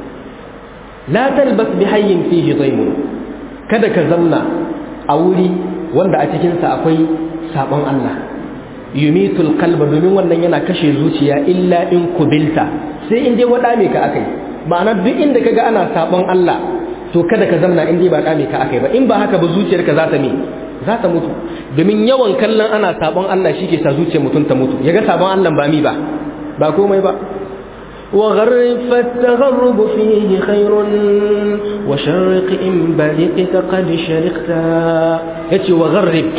لا تلبس بحي فيه ضيم kada ka zamna a wuri wanda a cikinsa akwai sabon Allah yumitul qalba domin wannan yana kashe zuciya illa in kubilta sai in dai wada me ka akai ma'ana duk inda kaga ana sabon Allah to kada ka zamna in dai ba kame ka akai ba in ba haka ba zuciyarka za ta me za ta mutu domin yawan kallon ana sabon Allah shike sa zuciyar mutum ta mutu yaga sabon Allah ba mi ba ba komai ba وغرب فالتغرب فيه خير وشرق إن بلقت قد شرقت yace wa gharrib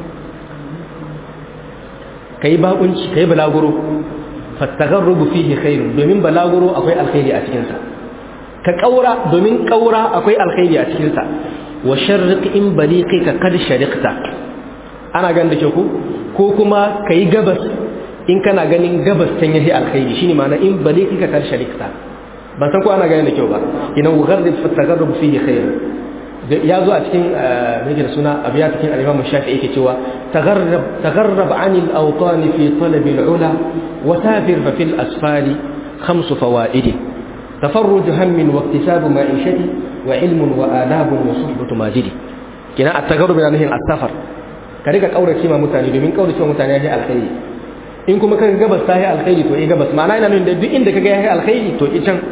kai bakunci kai balaguro fattagharrubu fihi khairun domin balaguro akwai alkhairi a cikin sa ka kaura domin kaura akwai alkhairi a cikin sa wa sharriq in baliqi ka kad shariqta ana ganin da ke ku ko kuma kai gabas in kana ganin gabas can yahi alkhairi shine ma'ana in baliqi ka kad shariqta ban san ko ana ganin da kyau ba ina gharrib fattagharrubu fihi khairun ya zo a cikin mai da suna abiya cikin al-Imam Shafi'i yake cewa tagharrab tagharrab 'anil awtan fi talab al-'ula wa safir fa fil asfali khams fawaid tafarruj hammin wa iktisab ma'ishati wa ilmun wa adab wa suhbatu majidi kina at-tagharrub yana nufin as-safar ka rika kaurace ma mutane domin kaurace ma mutane ya alkhairi in kuma kaga gabas ta yi alkhairi to eh gabas ma'ana ina nuna da duk inda kaga ya yi alkhairi to i can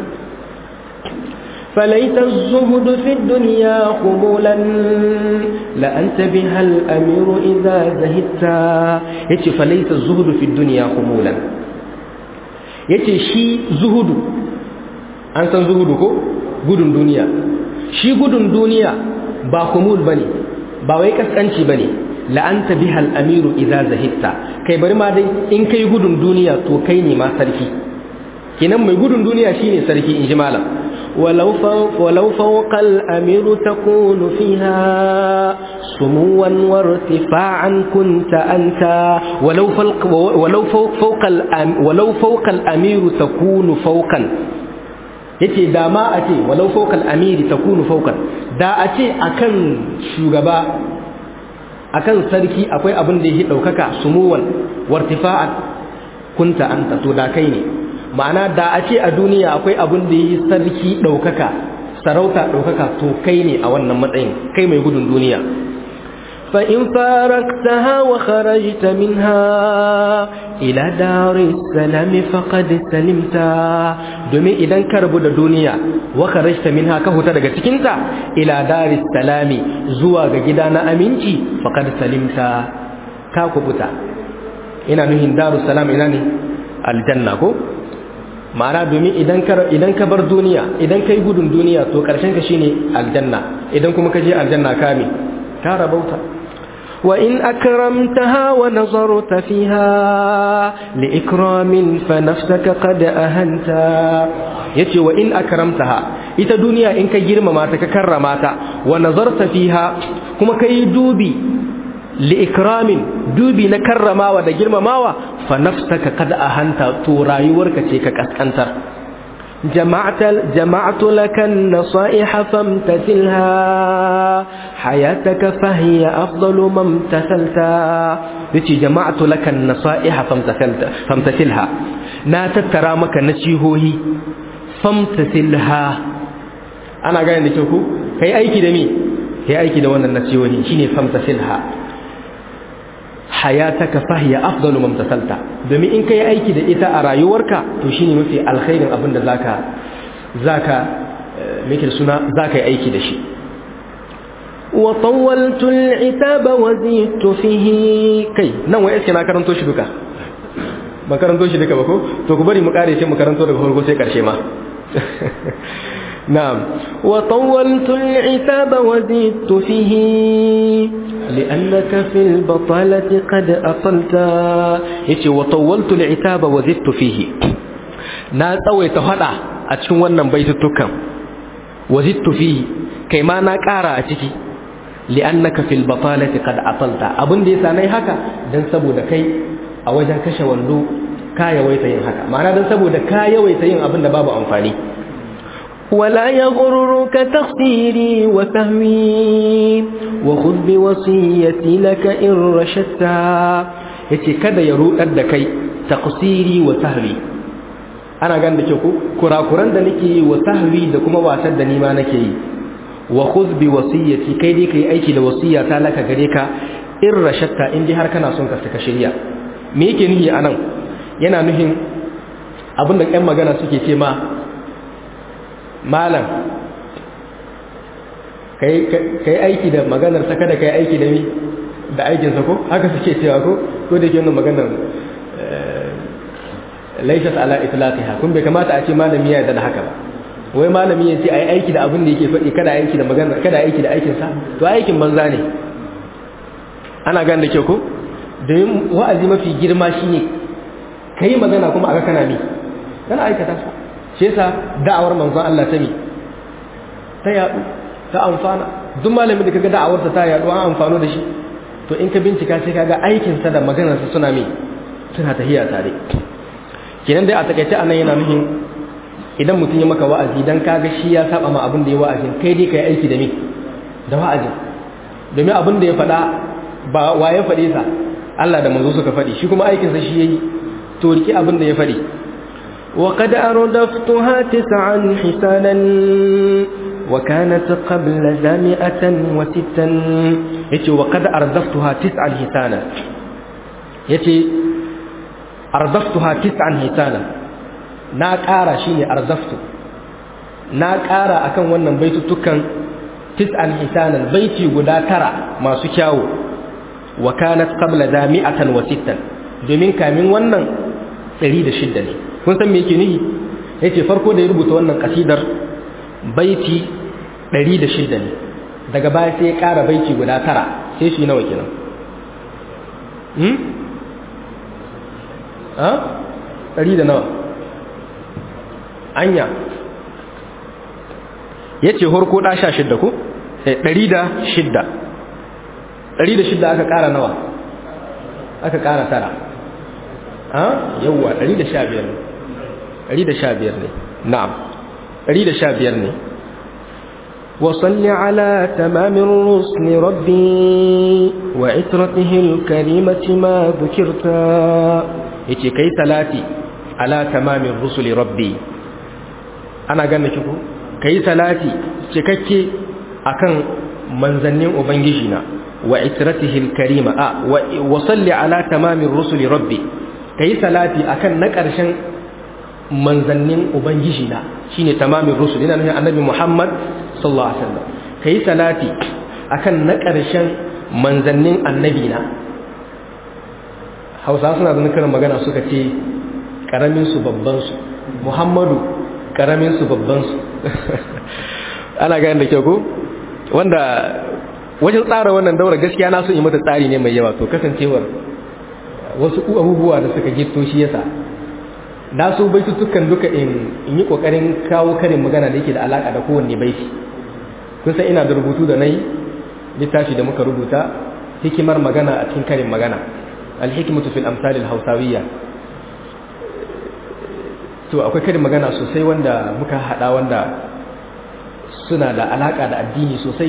فليت الزهد في الدنيا قبولا لأنت بها الأمير إذا زهدت yace falaita zuhudu fi dunya khumulan yace shi zuhudu an san zuhudu ko gudun duniya shi gudun duniya ba khumul bane ba wai kaskanci bane la anta biha al-amiru idza zahidta kai bari ma dai in kai gudun duniya to kai ne ma sarki kenan mai gudun duniya shine sarki in ji malam ولو فوق, ولو فوق الأمير تكون فيها سموا وارتفاعا كنت أنت ولو فوق ولو فوق فوق الأم ولو فوق الأمير تكون فوقا yace da ma a ce walau fawqal amiri takunu fawqan da a ce akan shugaba akan sarki akwai abin da yake daukaka sumuwan wartifa'an kunta anta to da kai ne ma'ana da a ce a duniya akwai abin da yi sarki ɗaukaka sarauta ɗaukaka to kai ne a wannan matsayin kai mai gudun duniya فإن فارقتها وخرجت منها إلى دار السلام فقد سلمت domin idan ka rabu da duniya wa kharajta minha ka huta daga cikinta ila daris salami zuwa ga gida na aminci faqad salimta ka kubuta ina nuhin darus salam ina ne aljanna ko ma'ana domin idan ka idan ka bar duniya idan kai gudun duniya to karshen ka shine aljanna idan kuma ka je aljanna ka me ka rabauta وإن أكرمتها ونظرت فيها لإكرام فنفسك قد أهنت yace wa in akramtaha ita duniya in ka girmama ta ka karrama ta wa nazarta fiha kuma kai dubi li ikramin dubi na karramawa da girmamawa fa nafsaka kad ahanta to rayuwarka ce ka kaskantar جمعت جمعت لك النصائح فامتثلها حياتك فهي أفضل ما امتثلت yace jama'atu laka an-nasaiha famtathalta famtathilha na tattara maka nasihohi famtathilha ana gane da ku kai aiki da me kai aiki da wannan nasihohi shine famtathilha hayataka fahiya afdalu mamtasalta domin in kai aiki da ita a rayuwarka to shine mafi alkhairin abin da zaka zaka meke suna zaka yi aiki da shi wa tawwaltu al'itaba wa zidtu fihi kai nan wai iske na karanto shi duka ban karanto shi duka ba ko to ku bari mu kare sai mu karanto daga farko sai karshe ma na'am wa tawwaltu al'itaba wa zidtu fihi لأنك في البطالة قد أطلت yace wa tawaltu al'itaba wa zidtu fihi na tsawaita hada a cikin wannan baitutukan wa zidtu fihi kai ma na ƙara a ciki li'annaka fil batalati qad atalta abin da yasa nayi haka dan saboda kai a wajen kashe wando ka yawaita yin haka ma'ana dan saboda ka yawaita yin abin da babu amfani ولا يغررك تقصيري وفهمي وخذ بوصيتي لك إن رشدت yace kada ya rudar da kai taqsiri wa sahwi ana gan da ke ku kurakuran da nake yi wa sahwi da kuma wasan da ni ma nake yi wa khudh bi wasiyati kai dai kai aiki da wasiya ta laka gare ka in rashatta in dai har kana son ka saka shirya me yake nuhi anan yana nuhin abinda ƴan magana suke ce ma malam kai aiki da maganar sa kada kai aiki da mi da aikinsa ko haka suke cewa ko ko da ke wannan maganar laysat ala itlaqiha kun bai kamata a ce malami ya yarda da haka ba wai malami ya ce ai aiki da abin da yake faɗi kada aiki da maganar kada aiki da aikin sa to aikin banza ne ana gane da kyau ko domin wa'azi mafi girma shine kai magana kuma aka kana mi kana aikata sa shi yasa da'awar manzon Allah ta mi ta yadu ta amfana duk malamin da kaga da'awarsa ta yadu an amfano da shi to in ka bincika sai kaga aikin sa da maganar sa suna mi suna tahiya tare kenan dai a takaice anan yana nufin idan mutum ya maka wa'azi dan kaga shi ya saba ma abin da ya wa'azin kai dai kai aiki da me da wa'azin domin abin da ya faɗa ba wa ya faɗe sa Allah da manzo suka faɗi shi kuma aikin sa shi yayi to riki abin da ya faɗi وقد أردفتها تسعا حسانا وكانت قبل ذا مئة وستا يتي وقد أردفتها تسعا هتانا يتي أردفتها تسعا هتانا na ƙara shi ne arzaftu na ƙara akan wannan baitutukan tis'an hisanan baiti guda tara masu kyawu wa kanat qabla da mi'atan wa sittan domin kamin wannan 106 ne kun san me yake nihi yace farko da ya rubuta wannan kasidar baiti 106 ne daga baya sai ya ƙara baiti guda tara sai shi nawa kenan hmm ha 100 da nawa anya yace horko da 16 ko eh 106 106 aka ƙara nawa aka ƙara tara ha yawa 115 ne 115 ne na'am 115 ne وصل على تمام الرسل ربي وعترته الكريمة ما ذكرت yace kai salati ala tamamin rusuli rabbi ana ganin ki ko kai salati cikakke akan manzannin ubangiji na wa itratihi alkarima a wa salli ala tamamin rusuli rabbi kai salati akan na karshen manzannin ubangiji na shine tamamin rusul ina nufin annabi Muhammad sallallahu alaihi wasallam kai salati akan na karshen manzannin annabi na Hausa suna da karin magana suka ce karamin su babban su Muhammadu karamin su babban su ana gani da kyau ko wanda wajen tsara wannan daura gaskiya na so yi mata tsari ne mai yawa to kasancewar wasu abubuwa da suka gitto shi yasa na so baitutukan duka in yi kokarin kawo karin magana da yake da alaka da kowanne baiti kun san ina da rubutu da nayi littafi da muka rubuta hikimar magana a cikin karin magana alhikmatu fil amsal al-hausawiyya to akwai karin magana sosai wanda muka hada wanda suna da alaka da addini sosai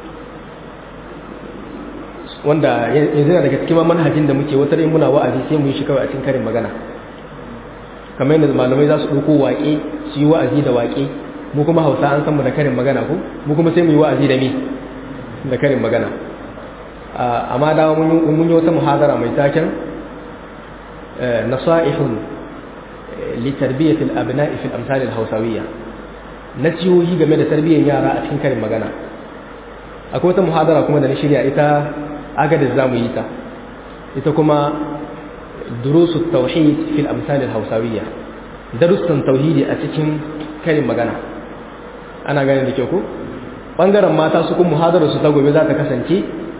wanda yanzu yana daga cikin manhajin da muke wata muna wa'azi sai mu yi shi kawai a cikin karin magana kamar yadda malamai za su ɗauko waƙe su yi wa'azi da waƙe mu kuma hausa an san mu da karin magana ko mu kuma sai mu yi wa'azi da me da karin magana amma da mun yi wata muhadara mai taken nasaihun li tarbiyatil abna'i fil amsal al hausawiyya nasihohi game da tarbiyyar yara a cikin karin magana akwai wata muhadara kuma da na shirya ita agadis zamu yi ta ita kuma durusu tauhid fil amsal al hausawiyya darussan tauhidi a cikin karin magana ana ganin da kyau ko bangaren mata su kuma muhadara su ta gobe za ta kasance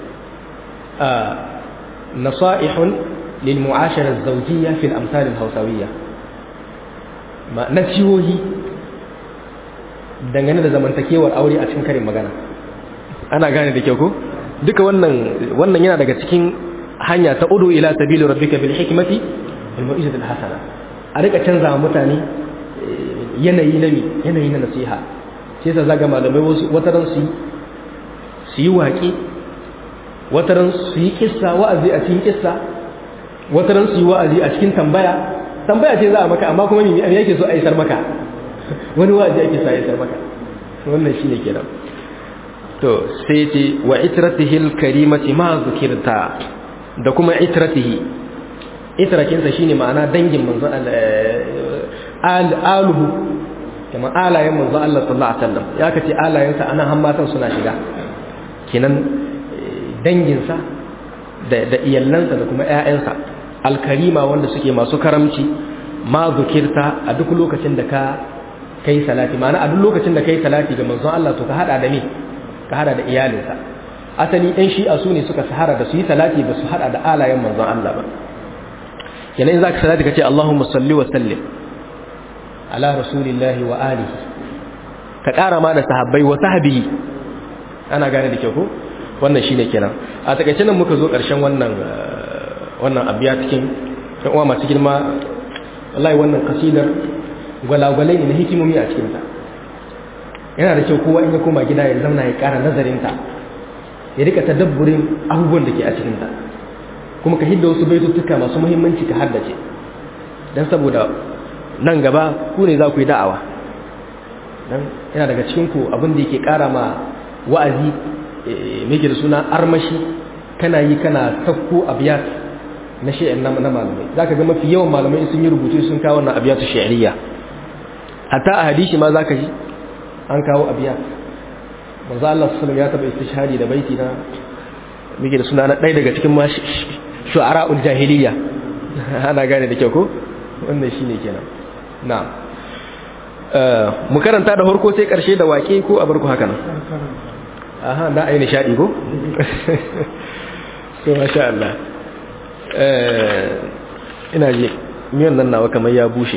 nasaihun lil mu'ashara az-zawjiyya fil amsal al hausawiyya ma nasihohi dangane da zamantakewar aure a cikin karin magana ana gane da kyau ko duka wannan wannan yana daga cikin hanya ta udu ila sabili rabbika bil hikmati wal mau'izati al hasana a rika canza mutane yanayi na yanayi na nasiha sai sa zaga malamai wasu wataran su su yi waƙe wataran su yi kissa wa'azi a cikin kissa wataran su yi wa'azi a cikin tambaya tambaya ce za a maka amma kuma me yake so a isar maka wani wa'azi ake sa isar maka wannan shine kenan to sai ce wa itratihi al-karimati ma zikirta da kuma itratihi itrakinsa shine ma'ana dangin manzo aluhu kamar alayen manzo Allah sallallahu alaihi wasallam ya kace alayensa anan har matan suna shiga kinan danginsa da da iyallansa da kuma ƴaƴansa alkarima wanda suke masu karamci ma zikirta a duk lokacin da ka kai salati ma'ana a duk lokacin da kai salati ga manzo Allah to ka hada da me ka hada da iyalinsa asali ɗan shi'a su ne suka sahara da su yi salati ba su haɗa da alayen manzon Allah ba yanayin za ka salati ka ce Allahumma salli wa sallim ala rasulillahi wa alihi ka ƙara ma da sahabbai wa sahabihi ana gane da kyau ko wannan shine kenan a takaice nan muka zo ƙarshen wannan wannan abiya cikin ɗan uwa masu girma wallahi wannan kasidar gwalagwalai ne na hikimomi a cikinta yana da kyau kowa in ya koma gida ya zauna ya ƙara nazarinta ya rika tadabburin abubuwan da ke a cikinta kuma ka hidda wasu baituttuka masu muhimmanci ka haddace don saboda nan gaba ku ne za ku yi da'awa dan yana daga cikin ku abin da yake ƙara ma wa'azi me da suna armashi kana yi kana sakko abiyat na shi'ar na malamai zaka ga mafi yawan malamai sun yi rubutu sun kawo wannan abiyatu shi'riya hatta a hadisi ma zaka ji an kawo abiyat manzo Allah sallallahu alaihi wasallam ya taba istishhadi da baiti na muke da suna na ɗaya daga cikin ma shu'ara'ul jahiliya ana gane da kyau ko wannan shine kenan na'am mu karanta da farko sai karshe da wake ko a barku haka nan aha da ayi nishadi ko so masha Allah eh ina ji miyan nan nawa kamar ya bushe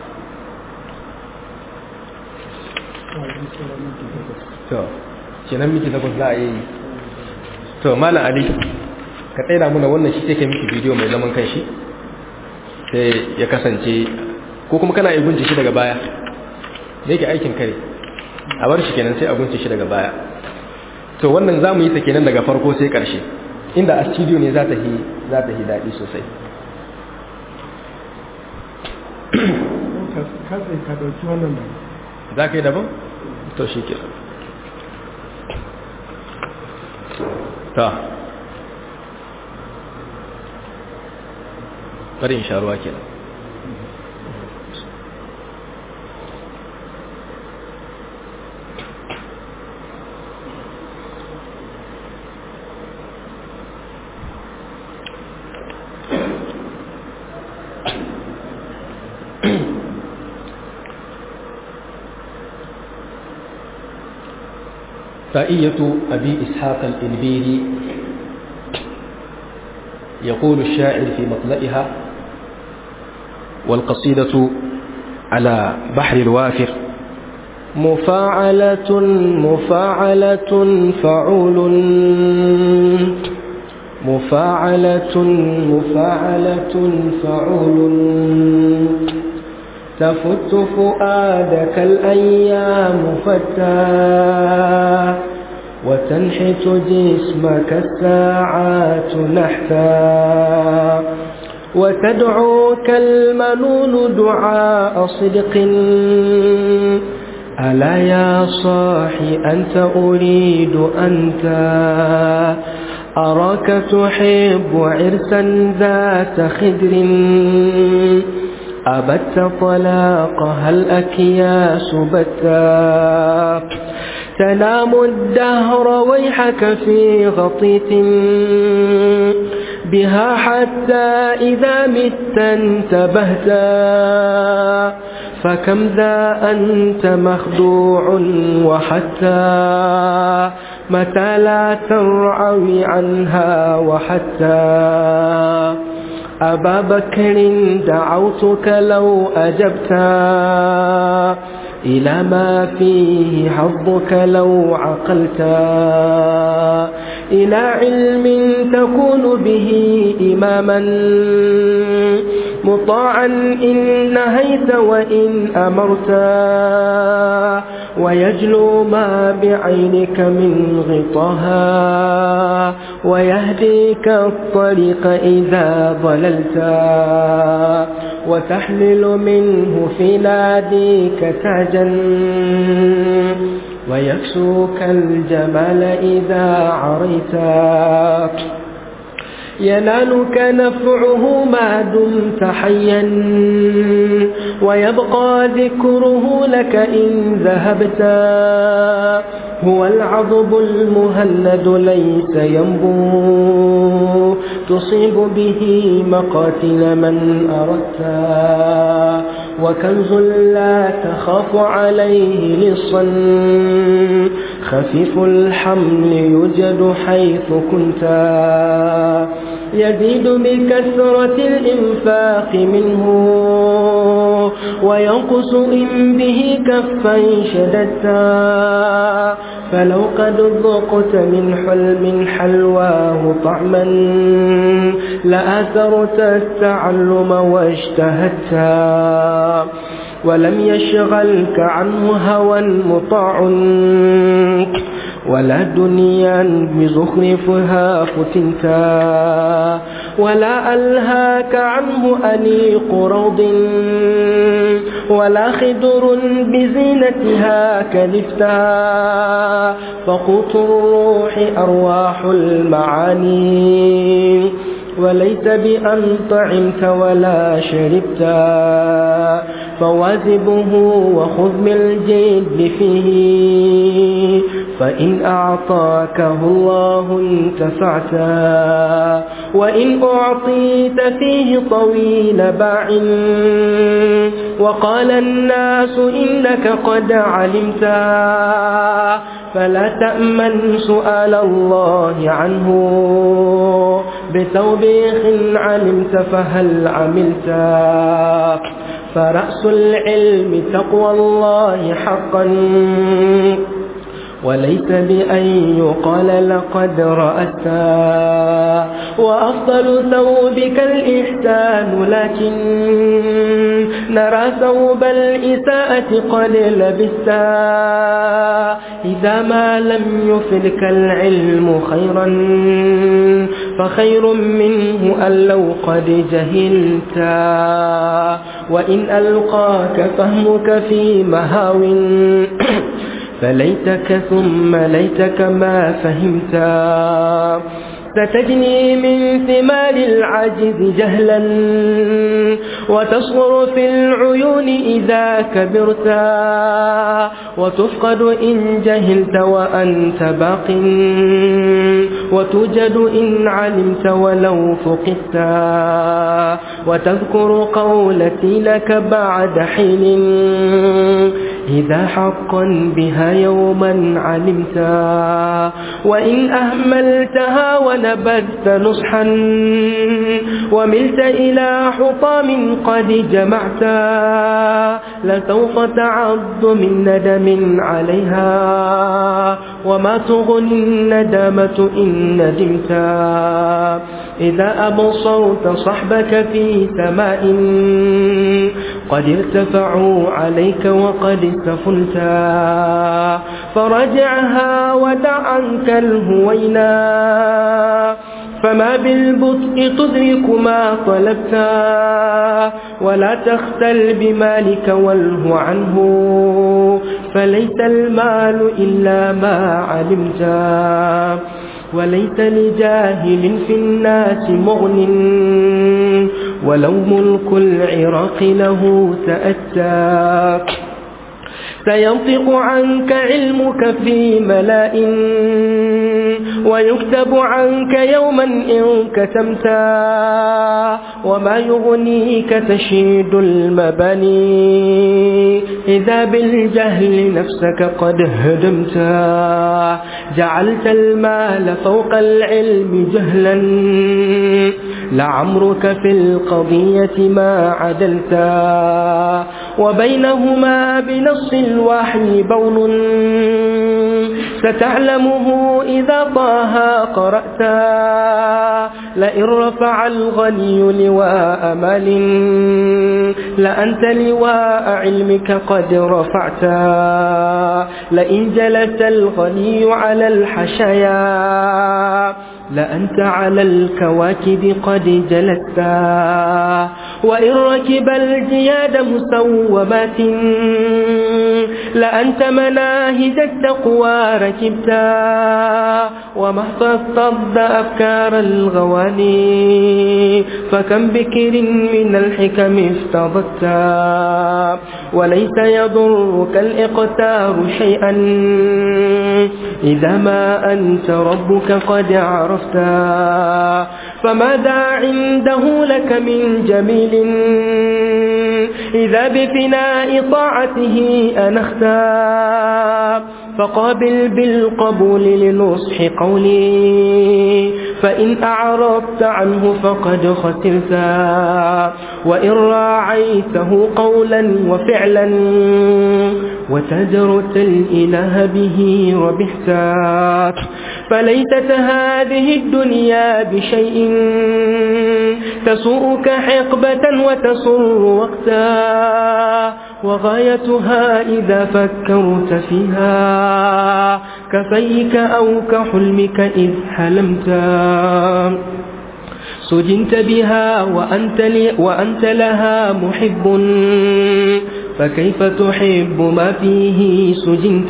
to kenan miki takwas za a yi to malam ali ka tsaida muna wannan shi take miki bidiyo mai zaman kanshi sai ya kasance ko kuma kana igunci shi daga baya da yake aikin kare a bar shi kenan sai a gunci shi daga baya to wannan zamu yi ta kenan daga farko sai karshe inda a studio ne za ta yi za ta yi daɗi sosai za ka yi daban? to shi kenan ta bari in sha ruwa kenan فائية أبي إسحاق الإنبيري يقول الشاعر في مطلئها والقصيدة على بحر الوافر مفاعلة مفاعلة فعول مفاعلة مفاعلة فعول تفت فؤادك الأيام فتى وتنحت جسمك الساعات نحتا وتدعوك المنون دعاء صدق ألا يا صاحي أنت أريد أنت أراك تحب عرسا ذات خدر أبت طلاقها الأكياس بتا تنام الدهر ويحك في غطيت بها حتى إذا مت انتبهتا فكم ذا أنت مخدوع وحتى متى لا ترعوي عنها وحتى أبا بكر دعوتك لو أجبتا إلى ما فيه حظك لو عقلتا إلى علم تكون به إماما مطاعا إن نهيت وإن أمرتا ويجلو ما بعينك من غطها ويهديك الطريق إذا ضللتا وتحمل منه في ناديك تاجا ويكسوك الجمال إذا عريتا ينالك نفعه ما دمت حيا ويبقى ذكره لك إن ذهبتا هو العضب المهند ليس ينبو تصيب به مقاتل من أردتا وكنز لا تخاف عليه لصا خفيف الحمل يوجد حيث كنتا يزيد بكثرة الإنفاق منه وينقص إن به كفا شددتا فلو قد ذقت من حلم حلواه طعما لآثرت التعلم واجتهدتا ولم يشغلك عنه هوى مطاع ولا دنيا بزخرفها فتنتا ولا ألهاك عنه أنيق روض ولا خدر بزينتها كلفتا فقوت الروح أرواح المعاني وليس بأن طعمت ولا شربتا فواذبه وخذ من الجد فيه فإن أعطاكه الله انتفعتا وإن أعطيت فيه طويل باع وقال الناس إنك قد علمتا فلا تأمن سؤال الله عنه بتوبيخ علمت فهل عملتا فرأس العلم تقوى الله حقا وليس بأن يقال لقد رأستا وأفضل ثوبك الإحسان لكن نرى ثوب الإساءة قد لبستا إذا ما لم يفدك العلم خيرا فخير منه أن لو قد جهلتا وإن ألقاك فهمك في مهاو فليتك ثم ليتك ما فهمتا ستجني من ثمار العجز جهلا وتصغر في العيون إذا كبرتا وتفقد إن جهلت وأنت باق وتوجد إن علمت ولو فقدتا وتذكر قولتي لك بعد حين إذا حقا بها يوما علمتا وإن أهملتها ونبذت نصحا وملت إلى حطام قد جمعتا لسوف تعض من ندم عليها وما تغني الندامة إن ندمتا إذا أبصرت صحبك في سماء قد ارتفعوا عليك وقد استفلتا فرجعها ودع عنك الهوينا فما بالبطء تدرك ما طلبتا ولا تختل بمالك واله عنه فليس المال إلا ما علمتا وليس لجاهل في الناس مغن ولو ملك العراق له تأتى سينطق عنك علمك في ملاء ويكتب عنك يوما إن كتمتا وما يغنيك تشيد المباني إذا بالجهل نفسك قد هدمتا جعلت المال فوق العلم جهلا لعمرك في القضية ما عدلتا وبينهما بنص الوحي بون ستعلمه إذا طه قرأتا لئن رفع الغني لواء مال لأنت لواء علمك قد رفعتا لئن جلس الغني على الحشايا لأنت على الكواكب قد جلستا وإن ركب الجياد مسومات لأنت مناهج التقوى ركبتا وما احفظت أفكار الغواني فكم بكر من الحكم افتضتا وليس يضرك الإقتار شيئا إذا ما أنت ربك قد عرفتا فماذا عنده لك من جميل إذا بفناء طاعته أنختا فقابل بالقبول لنصح قولي فإن أعرضت عنه فقد خسرتا وإن راعيته قولا وفعلا وتجرت الإله به ربحتا فليست هذه الدنيا بشيء تسوءك حقبة وتسر وقتا وغايتها إذا فكرت فيها كفيك أو كحلمك إذ حلمت سجنت بها وأنت, وأنت لها محب فكيف تحب ما فيه سجنت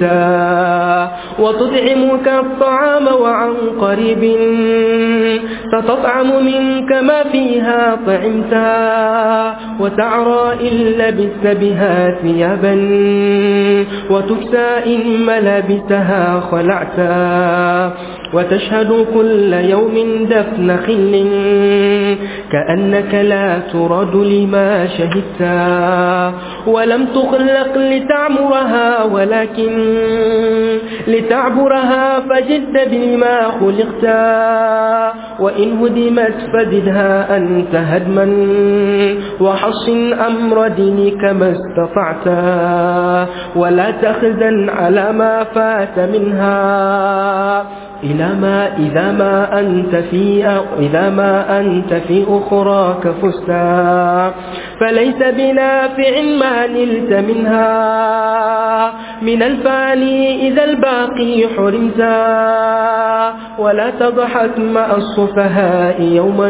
وتطعمك الطعام وعن قريب ستطعم منك ما فيها طعمت وتعرى إن لبست بها ثيابا وتكسى إن ملابسها خلعت وتشهد كل يوم دفن خل كأنك لا ترد لما شهدت ولم تخلق لتعمرها ولكن لتعبرها فجد بما خلقت وإن هدمت فزدها أنت هدما وحصن أمر دينك ما استطعت ولا تخزن على ما فات منها إلى ما إذا ما أنت في إذا ما أنت في أخراك فستا فليس بنافع ما نلت منها من الفاني إذا الباقي حرمتا ولا تضحك مع الصفهاء يوما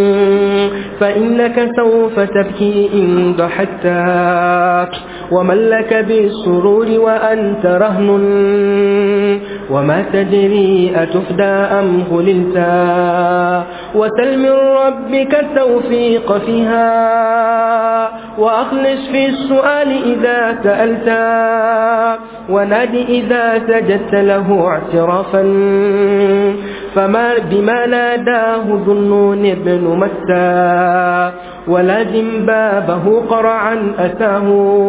فإنك سوف تبكي إن ضحكت ومن لك بالسرور وأنت رهن وما تدري أتفدى أم خللتا وسل من ربك التوفيق فيها وأخلص في السؤال إذا سألتا ونادي إذا سجدت له اعترافا فما بما ناداه ذنون بن متى ولازم بابه قرعا أتاه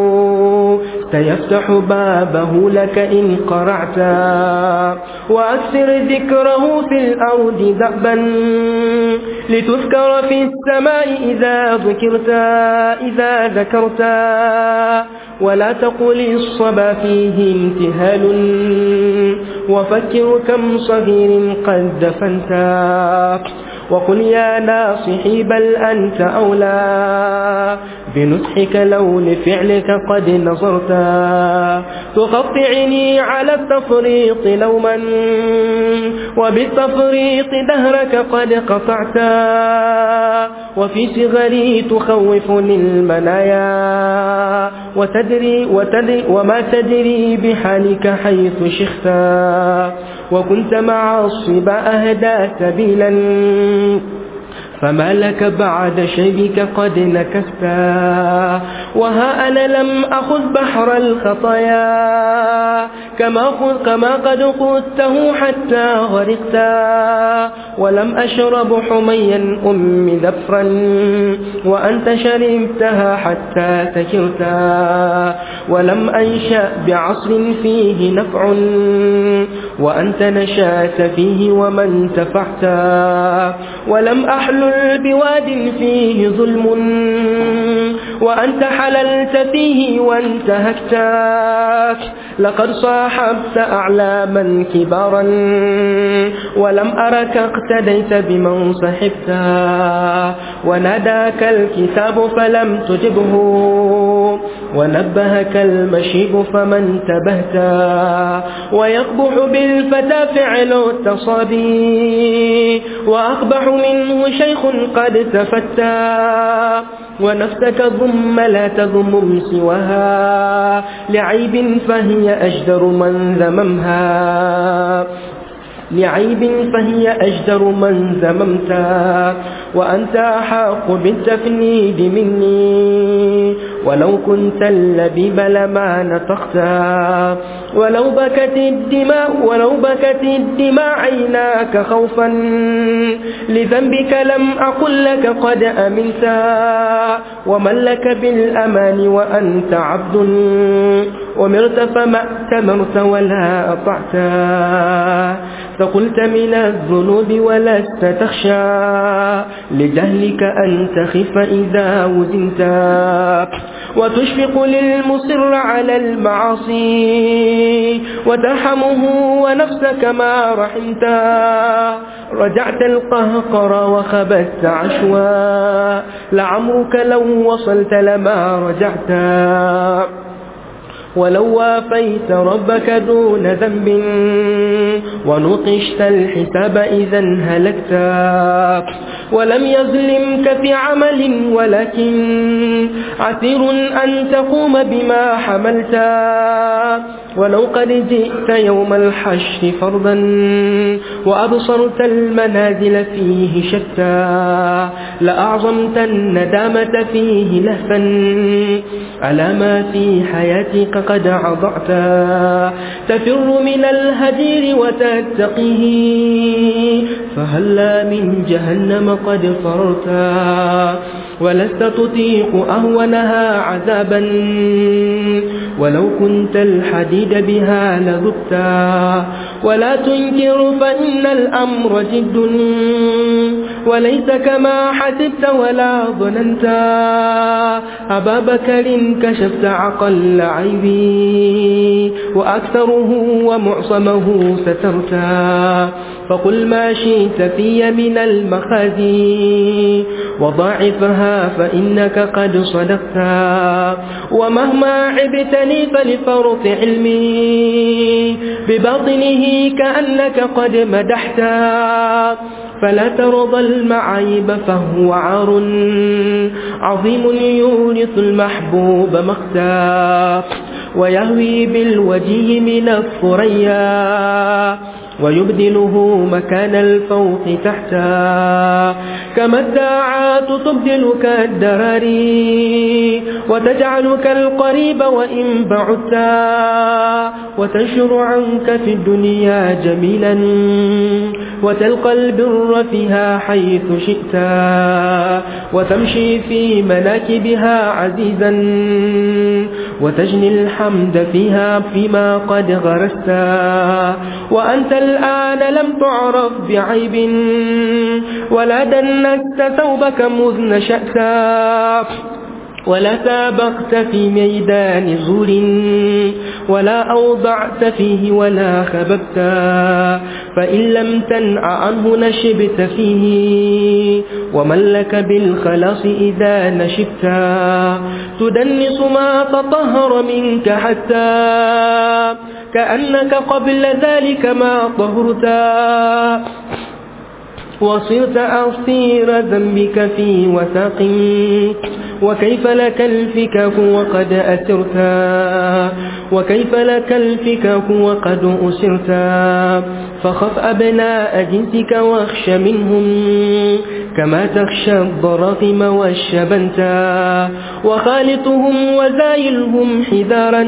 سيفتح بابه لك إن قرعت وأكثر ذكره في الأرض دأبا لتذكر في السماء إذا ذكرت إذا ذكرت ولا تقل الصبا فيه امتهال وفكر كم صغير قد دفنت وقل يا ناصحي بل أنت أولى بنصحك لو لفعلك قد نظرت تقطعني على التفريط لوما وبالتفريط دهرك قد قطعت وفي صغري تخوفني المنايا وتدري, وتدري وما تدري بحالك حيث شختا وكنت مع الصبا أهدى سبيلا فما لك بعد شيبك قد نكستا وها أنا لم أخذ بحر الخطايا كما, خذ كما قد قدته حتى غرقتا ولم أشرب حميا أم ذفرا وأنت شربتها حتى سكرتا ولم أنشأ بعصر فيه نفع وأنت نشأت فيه ومن تفحتا ولم أحلل بواد فيه ظلم وأنت حللت فيه وانتهكتاك لقد صاحبت أعلاما كبارا ولم أرك اقتديت بمن صحبتا وناداك الكتاب فلم تجبه ونبهك المشيب فمن تبهتا ويقبح بالفتى فعل التصابي وأقبح منه شيخ قد تفتى ونفسك ضم لا تضم سواها لعيب فهي أجدر من ذممها لعيب فهي أجدر من ذممتا وأنت أحق بالتفنيد مني ولو كنت اللبيب لما نطقتا ولو بكت الدماء ولو بكت الدماء عيناك خوفا لذنبك لم أقل لك قد أمنتا ومن لك بالأمان وأنت عبد ومرت فما اتمرت ولا أطعتا فقلت من الذنوب ولست تخشى لجهلك أن تخف إذا وزنتا وتشفق للمصر على المعاصي وترحمه ونفسك ما رحمتا رجعت القهقر وخبت عشوا لعمرك لو وصلت لما رجعت ولو وافيت ربك دون ذنب ونقشت الحساب إذا هلكت ولم يظلمك في عمل ولكن عسير أن تقوم بما حملت ولو قد جئت يوم الحشر فرضا وأبصرت المنازل فيه شتى لأعظمت الندامة فيه لهفا على ما في حياتك قد عضعت تفر من الهجير وتتقيه فهلا من جهنم قد فررت ولست تطيق أهونها عذابا ولو كنت الحديد بها لذبتا ولا تنكر فإن الأمر جد وليس كما حسبت ولا ظننت أبا بكر كشفت عقل عيبي وأكثره ومعصمه سترتا فقل ما شئت في من المخازي وضاعفها فإنك قد صدقتا ومهما عبتني فلفرط علمي بباطنه كأنك قد مدحتا فلا ترضى المعايب فهو عار عظيم يورث المحبوب مختا ويهوي بالوجه من الثريا ويبدله مكان الفوق تحتا كما الداعات تبدلك الدراري وتجعلك القريب وإن بعدتا وتنشر عنك في الدنيا جميلا وتلقى البر فيها حيث شئتا وتمشي في مناكبها عزيزا وتجني الحمد فيها فيما قد غرستا وأنت الآن لم تعرف بعيب ولا دنست ثوبك مذ نشأتا ولا سابقت في ميدان زور ولا أوضعت فيه ولا خببت فإن لم تنع عنه نشبت فيه ومن لك بالخلاص إذا نشبت تدنس ما تطهر منك حتى كأنك قبل ذلك ما طهرتا وصرت أصير ذنبك في وثاق وكيف لك الفكاك وقد أسرتا وكيف لك الفكاك وقد أسرتا فخف أبناء جنسك واخش منهم كما تخشى الضراغم والشبنتا وخالطهم وزايلهم حذارا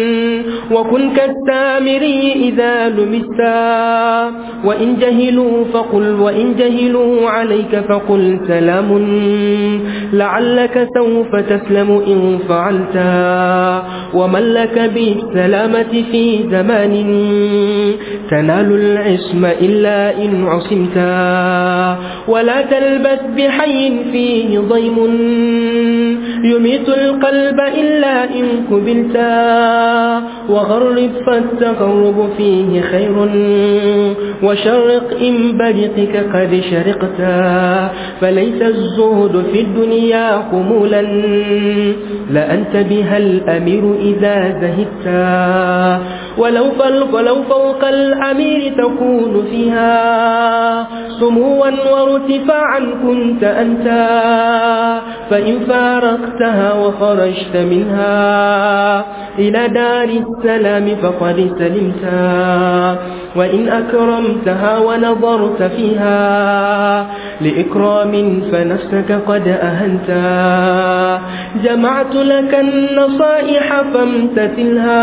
وكن كالتامري إذا لمستا وإن جهلوا فقل وإن جهلوا عليك فقل سلام لعلك سوف تسلم إن فعلتا ومن لك بالسلامة في زمان تنال العصم إلا إن عصمتا ولا تلبس بحي فيه ضيم يميت القلب إلا إن قبلتا وغرب فالتقرب فيه خير وشرق إن برقك قد شرقتا فليس الزهد في الدنيا خمولا لأنت بها الأمير إذا زهدتا ولو, ولو فوق الأمير تكون فيها سموا وارتفاعا كنت أنت فإن فارقتها وخرجت منها إلى دار السلام فقد سلمتا وإن أكرمتها ونظرت فيها لإكرام فنفسك قد أهنتا جمعت لك النصائح فامتثلها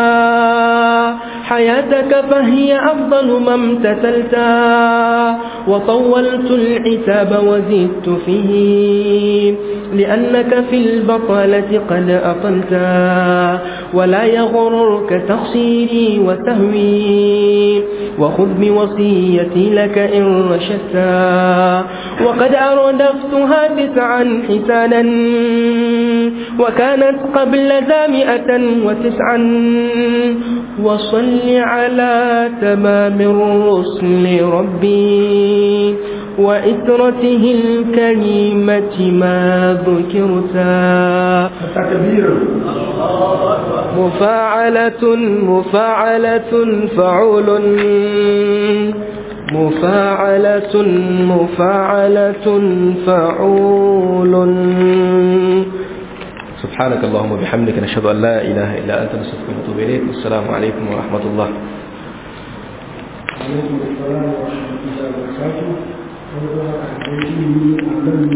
حياتك فهي أفضل ما امتثلتا وطولت العتاب وزدت فيه لأنك في البطالة قد أطلتا ولا يغررك تقصيري وتهوي وخذ بوصيتي لك إن رشدتا وقد أردفتها تسعا حسانا وكانت قبل ذا مئة وتسعا وصل على تمام الرسل ربي وإسرته الكريمة ما ذكرتا مفاعلة مفاعلة فعول مفاعلة مفاعلة فعول سبحانك اللهم وبحمدك نشهد أن لا إله إلا أنت نستغفرك ونتوب إليك والسلام عليكم ورحمة الله عليكم السلام ورحمة الله وبركاته